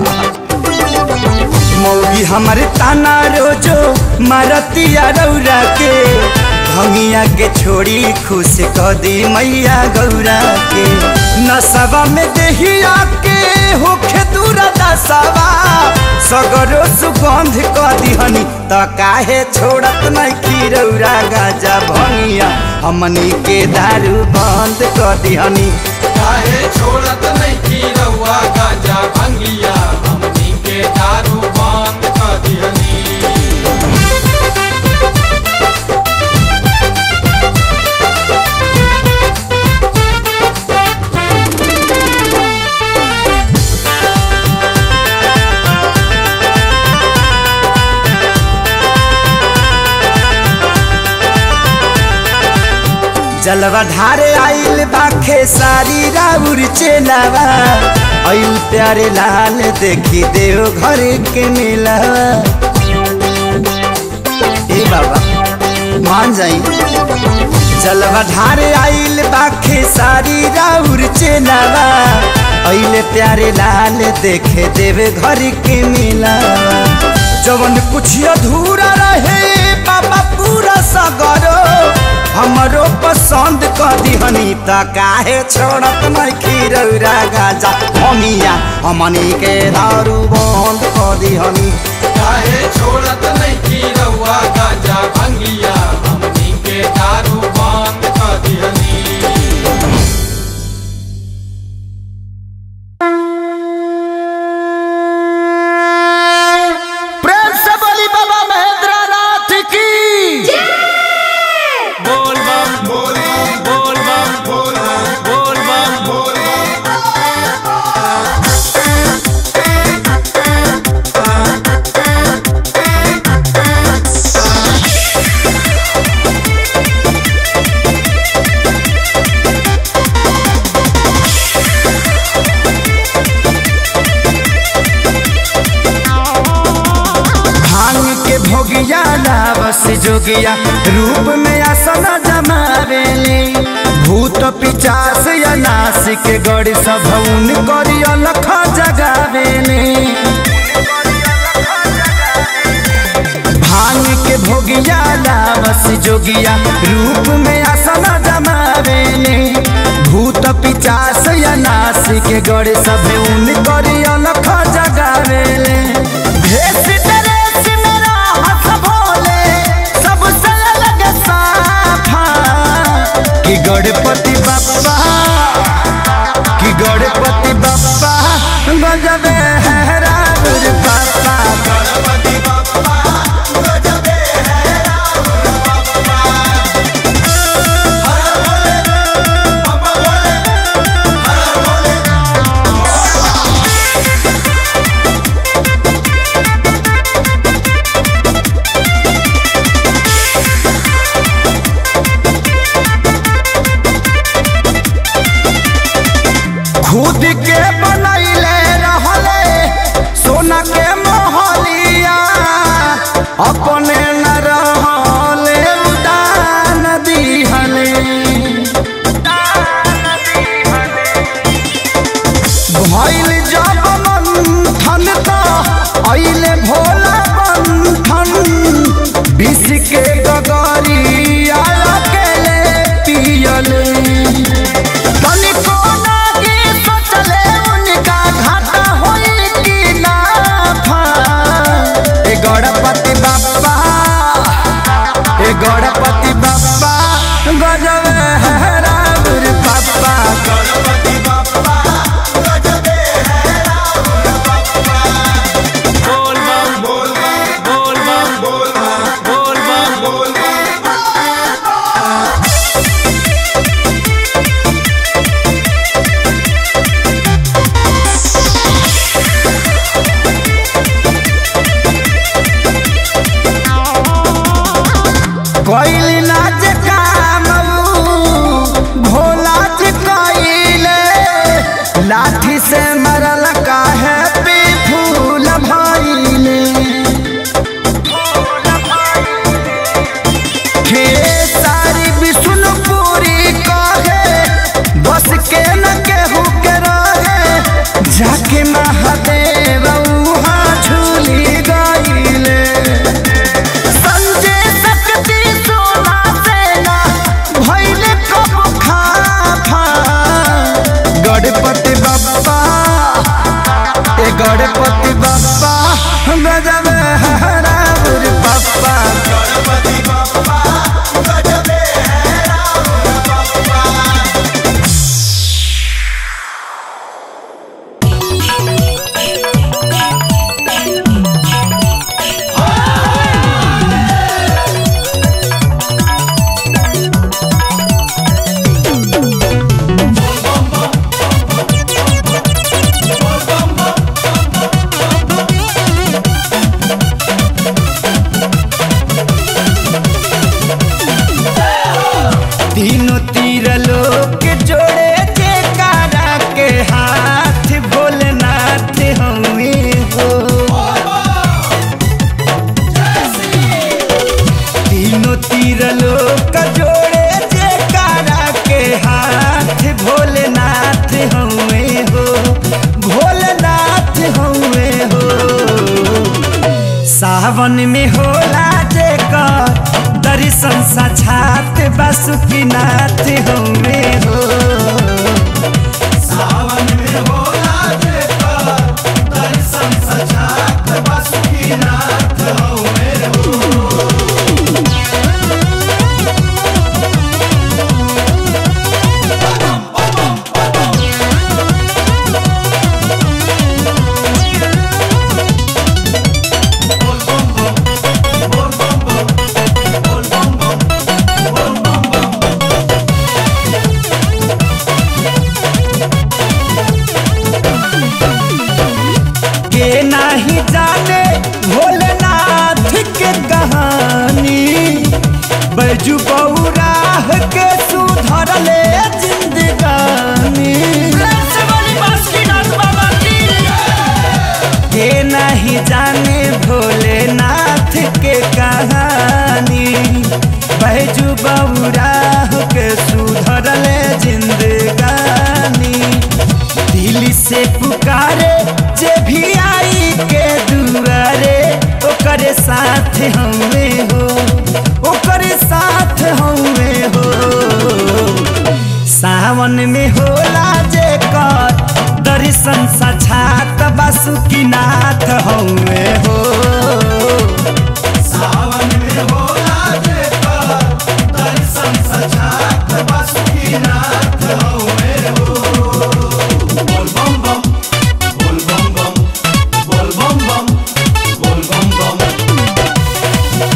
मौगी हमर ताना रोजो मारतिया रौरा के भंगिया के छोड़ी खुश क दी मैया गौरा के नसवा में देहिया के होखे दूरा दसवा सगरो सुगंध क दिहनी त काहे छोड़त नहीं खीरौरा गाजा भंगिया हमनी के दारू बंद क दिहनी काहे छोड़त नहीं की रउआ गांजा भंगिया हमनी के दारू बंद कर दिहनी जलवा ढारे आइल बाखे सारी राउर चेलावा आइल प्यारे लाल देखी देव घर के मिलावा ए बाबा मान जाई जलवा ढारे आइल बाखे सारी राउर चेलावा आइल प्यारे लाल देखे देव घर के मिलावा जवन कुछ अधूरा रहे बाबा पूरा सगरो हमरो पसंद क दिहनी त काहे छोड़त नहीं खीरौरा गाजा हमिया हमनी के दारू बंद क दिहनी काहे छोड़त नहीं की रउआ गांजा भंगिया हमनी के दारू बंद कर दिहनी प्रेम से बोली बाबा महेंद्र नाथ की बोल बम बोले बोल बम बोल बोल बम बोले भांग के भोगिया लावस जोगिया रूप में आसन जमावेले भूत पिचास या नासिक गड़ी सभौन करी अलख जगावेले जोगिया रूप में आसन जमावेले भूत पिचास या नास के गड़े सभे उन करी अलख जगावेले भेष ड्रेस में रहत भोले, सबसे अलग साफा। कि गणपति बप्पा कि गणपति बप्पा गजबे है राउर बाप्पा गणपति बप्पा गजबे है राउर बप्पा हर भोले बप्पा भोले हर भोले खुद के बनैले रहले सोना के मोहलिया अपने न रहले उदान दिहले भइल जब मंथन त अइले भोला बंधन विष के गगरिया अकेले पियले तनिको लागे सोचले उनका घाटा होई कि नाफा। ए गणपति बप्पा ए गणपति बप्पा गजब है राउर पप्पा गणपति बप्पा गजबे है राउर बप्पा बोल बम बोल बम बोल बम बोल बम बोल बम बोल बम कोइली नाच काम भोला जी कोइले लाठी से मरल काहे पे फूल भइले हे सारी विष्णुपुरी कहे बस के न केहू के रहे जाके महादेव उहाँ झूली गइले संजय शक्ति सोना सेना भइले कब खाफा गणपति बप्पा ए गणपति बप्पा गजब है राउर बप्पा गणपति बप्पा गजबे है राउर बप्पा तीनों तीर लोग जोड़े जयकारा के हाथ भोलेनाथ हमें हो तीनों तीर लोग जोड़े जयकारा के हाथ भोलेनाथ हमें हो भोलेनाथ हमें हो सावन में होला जेकर दर्शन साक्षात बासुकीनाथ हमे हो सावन में होला जेकर दर्शन सजात बासुकीनाथ हउवे हो के नाही जाने भोलेनाथ के कहानी बैजू बौराह के सुधरले जिंदगानी के नहीं जाने भोलेनाथ के कहानी बैजू बौराह के सुधरले जिंदगानी दिल से पुकारे जे भी आई के दुआरे ओकर ओकरे साथ हमें हो ओकरे साथ हमें हो सावन में होला जे कर दर्शन साक्षात बासुकीनाथ हमें हो सावन में होला देखा दर्शन सजात बासुकीनाथ हवे हो बोल बम बम बोल बम बम बोल बम बम बोल बम बम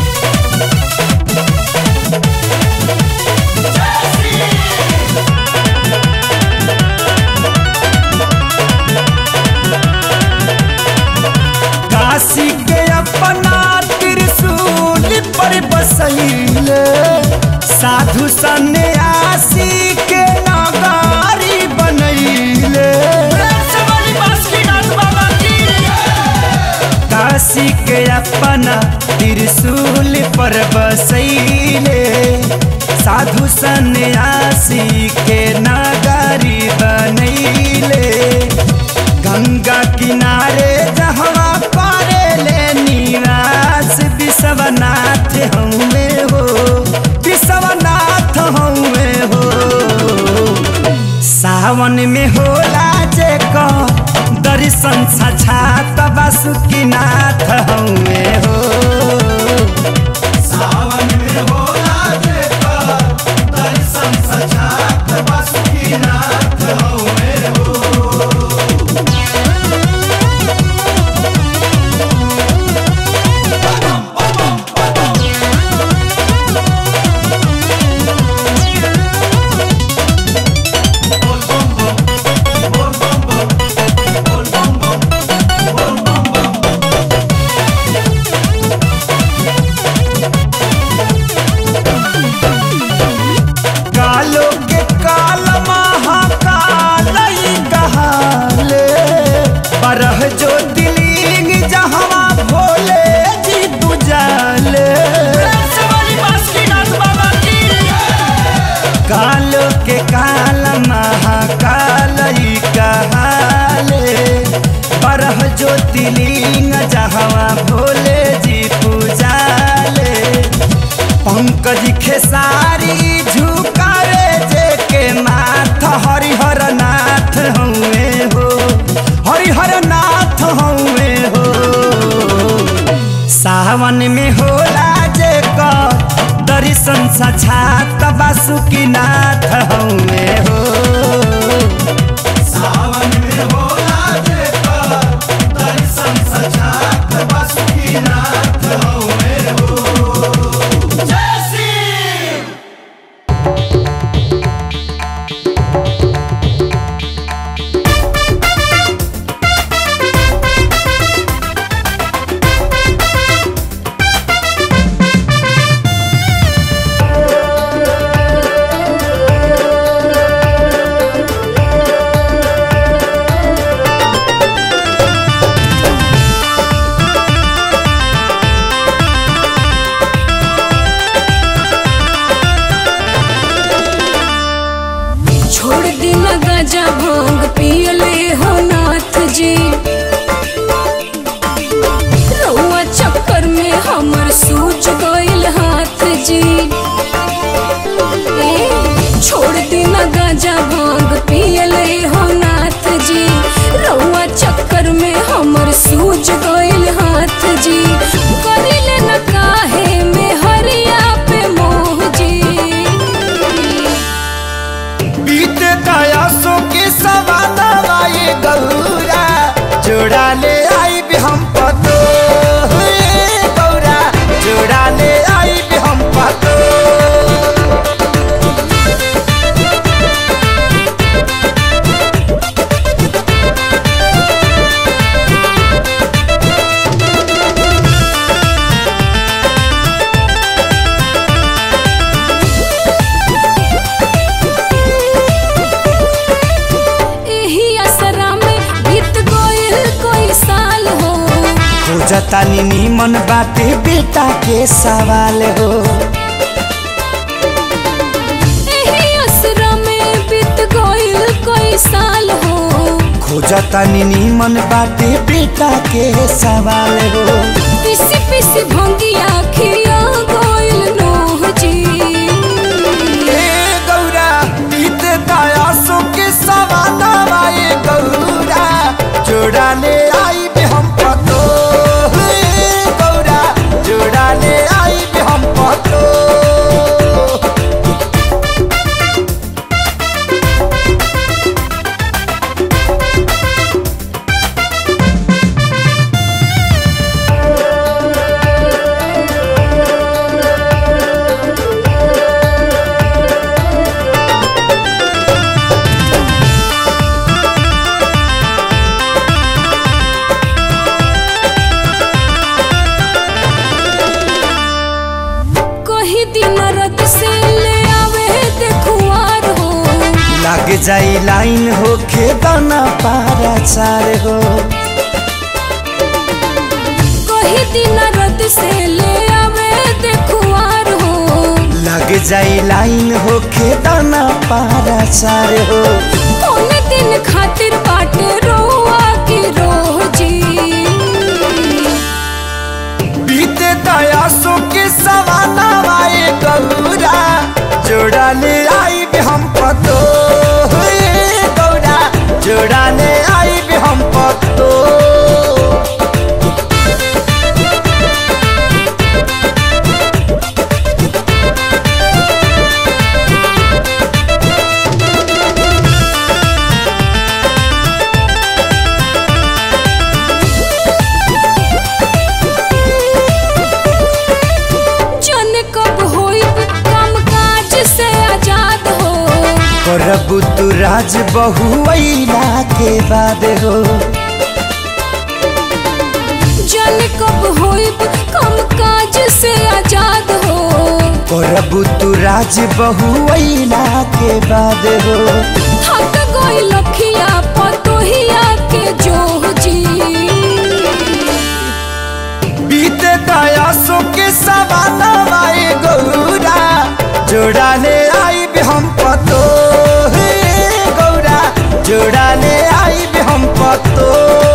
काशी के अपना त्रिशूल पर बसैले साधु सन्यासी के नगारी बनैले काशी के अपना त्रिशूल पर बसैले साधु सन्यासी के नगारी बनैले गंगा किनारे जहवा करे ले निवास विश्वनाथ हमें हो विश्वनाथ हमें हो सावन में होला जे को दर्शन साक्षात बासुकीनाथ हमें हो सावन में होला देखा दर्शन सजात बासुकीनाथ हवे हो बोल बम बम बोल बम बम बोल बम बम बोल बम बम कालो के काल महाकाल ही कहाले बरह जो दिलिंग जहवा भोले जी बुझाले कालो के काल महाकाल ही कहाले बरह जो दिलिंग जहवा भोले जी पूजाले पंकज खेसारी झुकावे जे के माथ हरिहर नाथ हउए हो हरिहर नाथ हउए हो सावन में होला जे का दर्शन साक्षात बासुकीनाथ हउए हो सावन में होला देखा दर्शन सजात बासुकीनाथ हवे हो जय श्री छोड़ देना गाजा भांग पियले हो नाथ जी रउआ चक्कर में हमर सूझ गइल हाथ जी ए, छोड़ देना गाजा भांग पियले हो नाथ जी रउआ चक्कर में हमर सूझ गइल हाथ जी करिले न काहे में हरिया पे मोह जी बीते दयासों के सवाना ये गौरा जोड़ा ले आई भी हम पतो हे गौरा जोड़ा ले आई भी हम पतो एही असरा में बीत गइल कोई साल हो खोजता नीमन बाटे बेटा के सवाल हो एही असरा में बीत गइल कोई साल हो खोजता नीमन बाटे बेटा के सवाल हो किसी पिसी भंगिया खिया गइल नोह जी ए गौरा बीत दया सुके सवाना वाए गौरा जोड़ा ले आई बे हम पतो ए गौरा जोड़ा ले आई बे हम पतो कही दिन रत से ले आवे देखुआर हो लग जाई लाइन हो दाना पारा चार हो कही दिन रत से ले आवे देखुआर हो लग जाई लाइन हो दाना पारा चार हो कौन दिन खातिर बाटे रोआ की रोह जी बीते दया सुके सवाना वाए गौरा जोड़ा ले आई बे हम पतो ए गौरा जोड़ा ले आई बे हम पतो जन कब होई काम काज से आजाद हो करबू तू राज बहुला के बाद हो जन कब होई काम काज से आजाद हो करबू तू राज बहुला के बाद हो थक गई लखिया पतोहिया के जोह जी बीते दया सुके सवाना वाए गौरा जोड़ा ले आई बे हम पतो हे गौरा जोड़ा ले आई बे हम पतो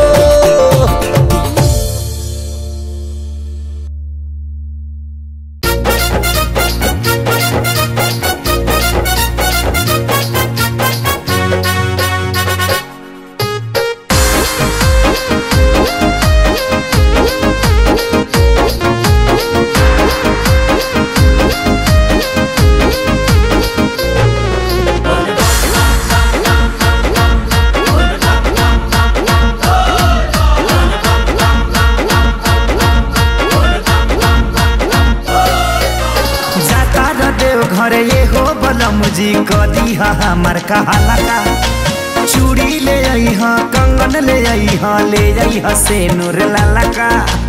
जाता र देव घर ये हो बलम जी कदी हमार कहाला का चूड़ी ले आई हा कंगन ले आई हा ले आई हा से नूर लाला का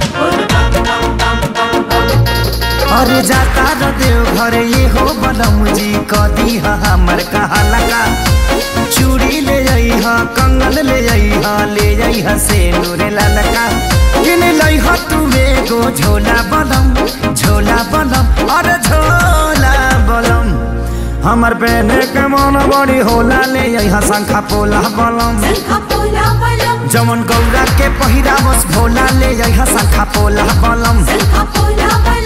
अरे जाता र देव घर ये हो बलम जी कदी हमार कहाला का चूड़ी ले आई हा कंगन ले आई हा ले आई हा से नूर लाला का किन लाई हा तू एगो झोला बलम झोला बलम अरे झोला बलम हमर पहने के मन बड़ी होला ले यहाँ शंखा पोला बलम शंखा पोला बलम जमन गौरा के पहिरा बस भोला ले यहाँ शंखा पोला बलम शंखा पोला बलम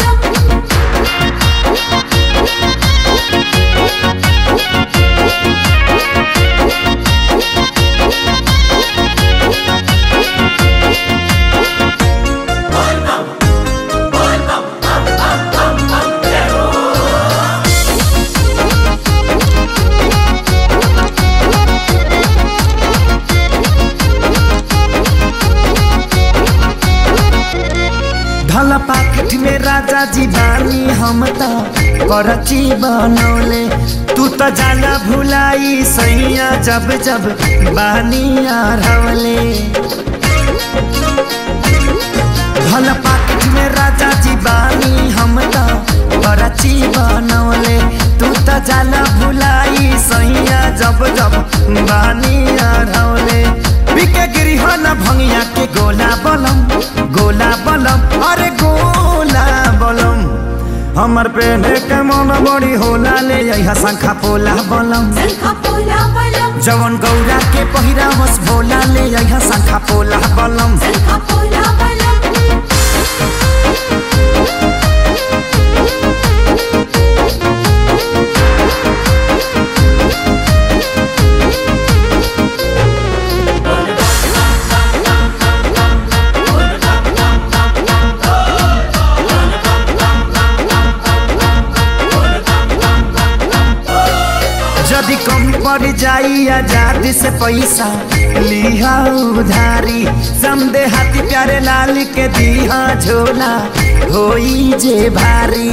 धल पाकिट में राजा जी बानी हम त करची बनौले तू त जाला भुलाई सैया जब जब बानी हरवले धल पाकिट में राजा जी बानी हम त करची बनौले तू त जाला भुलाई सैया जब जब बानी हरवले बिके गिरी न भंगिया के गोला बलम गोला बलम अरे गोला बलम हमर पेने के मन बड़ी होला ले यहाँ शंखा पोला बलम शंखा पोला बलम जवन गौरा के पहिरा बस भोला ले यहाँ शंखा पोला बलम शंखा पोला बलम पड़ जाई आजादी से पैसा लिहा उधारी समदे हाथी प्यारे लाल के दीहा झोला होई जे भारी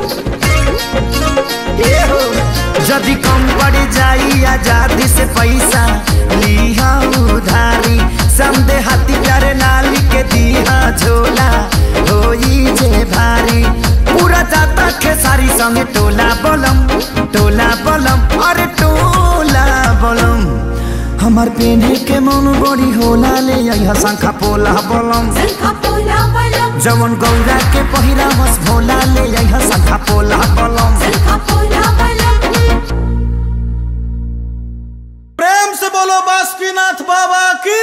ए हो जदि कम पड़ जाई आजादी से पैसा लिहा उधारी समदे हाथी प्यारे लाल के दीहा झोला होई जे भारी पूरा जाता खेसारी संगे टोला बलम टोला बलम अरे टोला बलम हमार पेने के मन बड़ी होला ले यहाँ शंखा पोला बलम शंखा पोला बलम जवन गौरा के पहिरा बस भोला ले यहाँ शंखा पोला बलम शंखा पोला बलम प्रेम से बोलो बासुकीनाथ बाबा की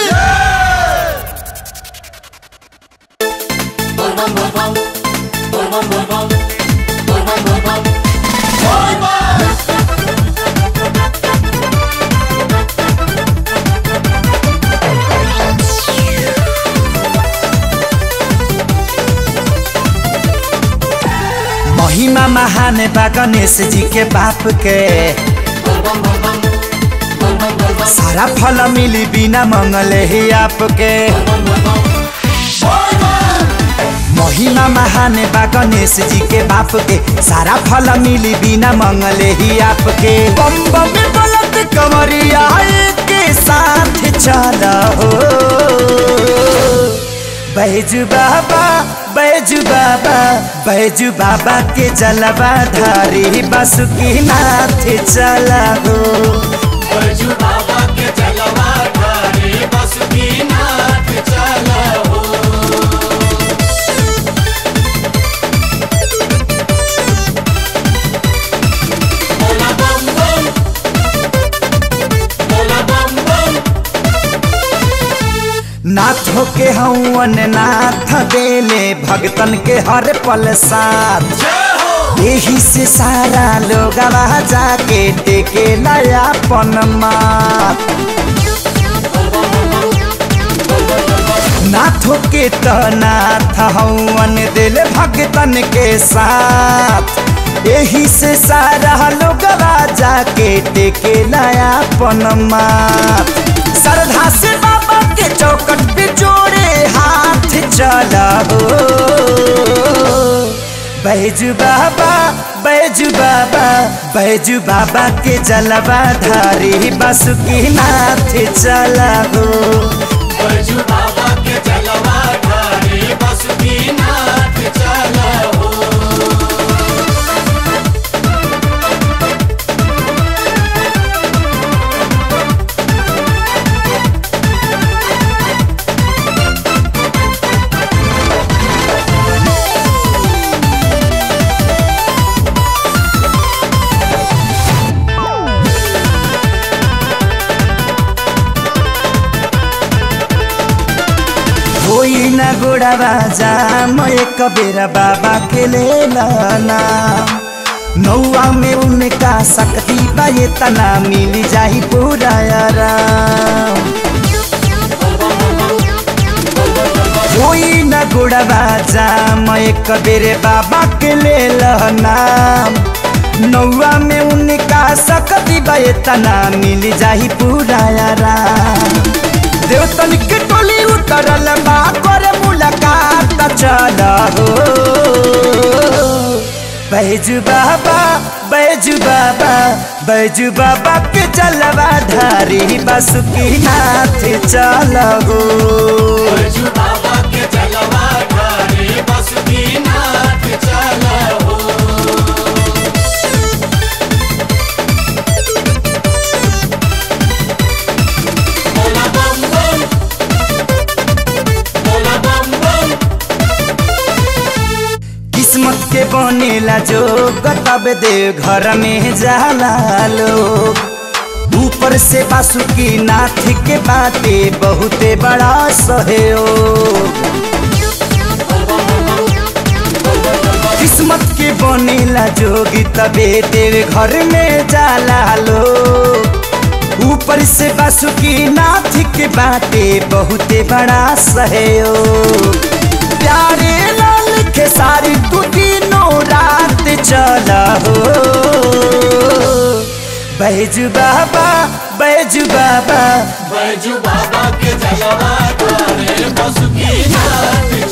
महिमा महान बा गणेश जी के बाप के सारा फल मिली बिना मंगले ही आपके महिमा महान बा गणेश जी के बाप के सारा फल मिली बिना मंगले ही आपके बम बम बलत कमरिया के साथ चला हो बैजू बाबा बैजू बाबा बैजू बाबा के जलवा धारी बासुकी नाथ चला हो बैजू बाबा के जलवा ठारे बासुकीनाथ चला हो बोला बम बम बोला बम बम नाथ के हवन नाथ देले भगतन के हर पल साथ जय हो यही से सारा लोग जाके टेके नया पन मात नाथों के तो नाथ हवन दिल भगतन के साथ यही से सारा लोग जाके टेके नया पन मात श्रद्धा से बाबा के चौकट पे जोड़े हाथ चला हो बैजू बाबा बैजू बाबा बैजू बाबा के जलवा धारी बासुकी नाथ चला हो बैजू बाबा के जलवा ठारे बासुकीनाथ चला हो होई न गोड़ावा जा मैं एक बेरा बाबा के ले लाना नौआ में उनका शक्ति बा ये तना मिल जाई पूरा आराम होई न गोड़ावा जा मैं एक बेरे बाबा के ले लाना नौआ में उनका शक्ति बा ये तना मिल जाई पूरा आराम देवतन के टोली उतरल बा करे मुलाकात चल हो बैजू बाबा बैजू बाबा बैजू बाबा के जलवा धारी बासुकी नाथ चल हो बैजू बाबा के जलवा ठारे बासुकीनाथ चला हो बोला बम बम बोला बम बम किस्मत के बनेला जो तब दे घर में जाला लोग ऊपर से बासुकी नाथ के बाटे बहुते बड़ा सहयोग किस्मत के बनेला जोगी तबे तेरे घर में जाला लोग ऊपर से बासुकी नाथ के बाटे बहुते बड़ा सहयोग प्यारे लाल के सारी तू तीनों रात चला हो बैजू बाबा बैजू बाबा बैजू बाबा के जलवा तारे बसुकी नाथ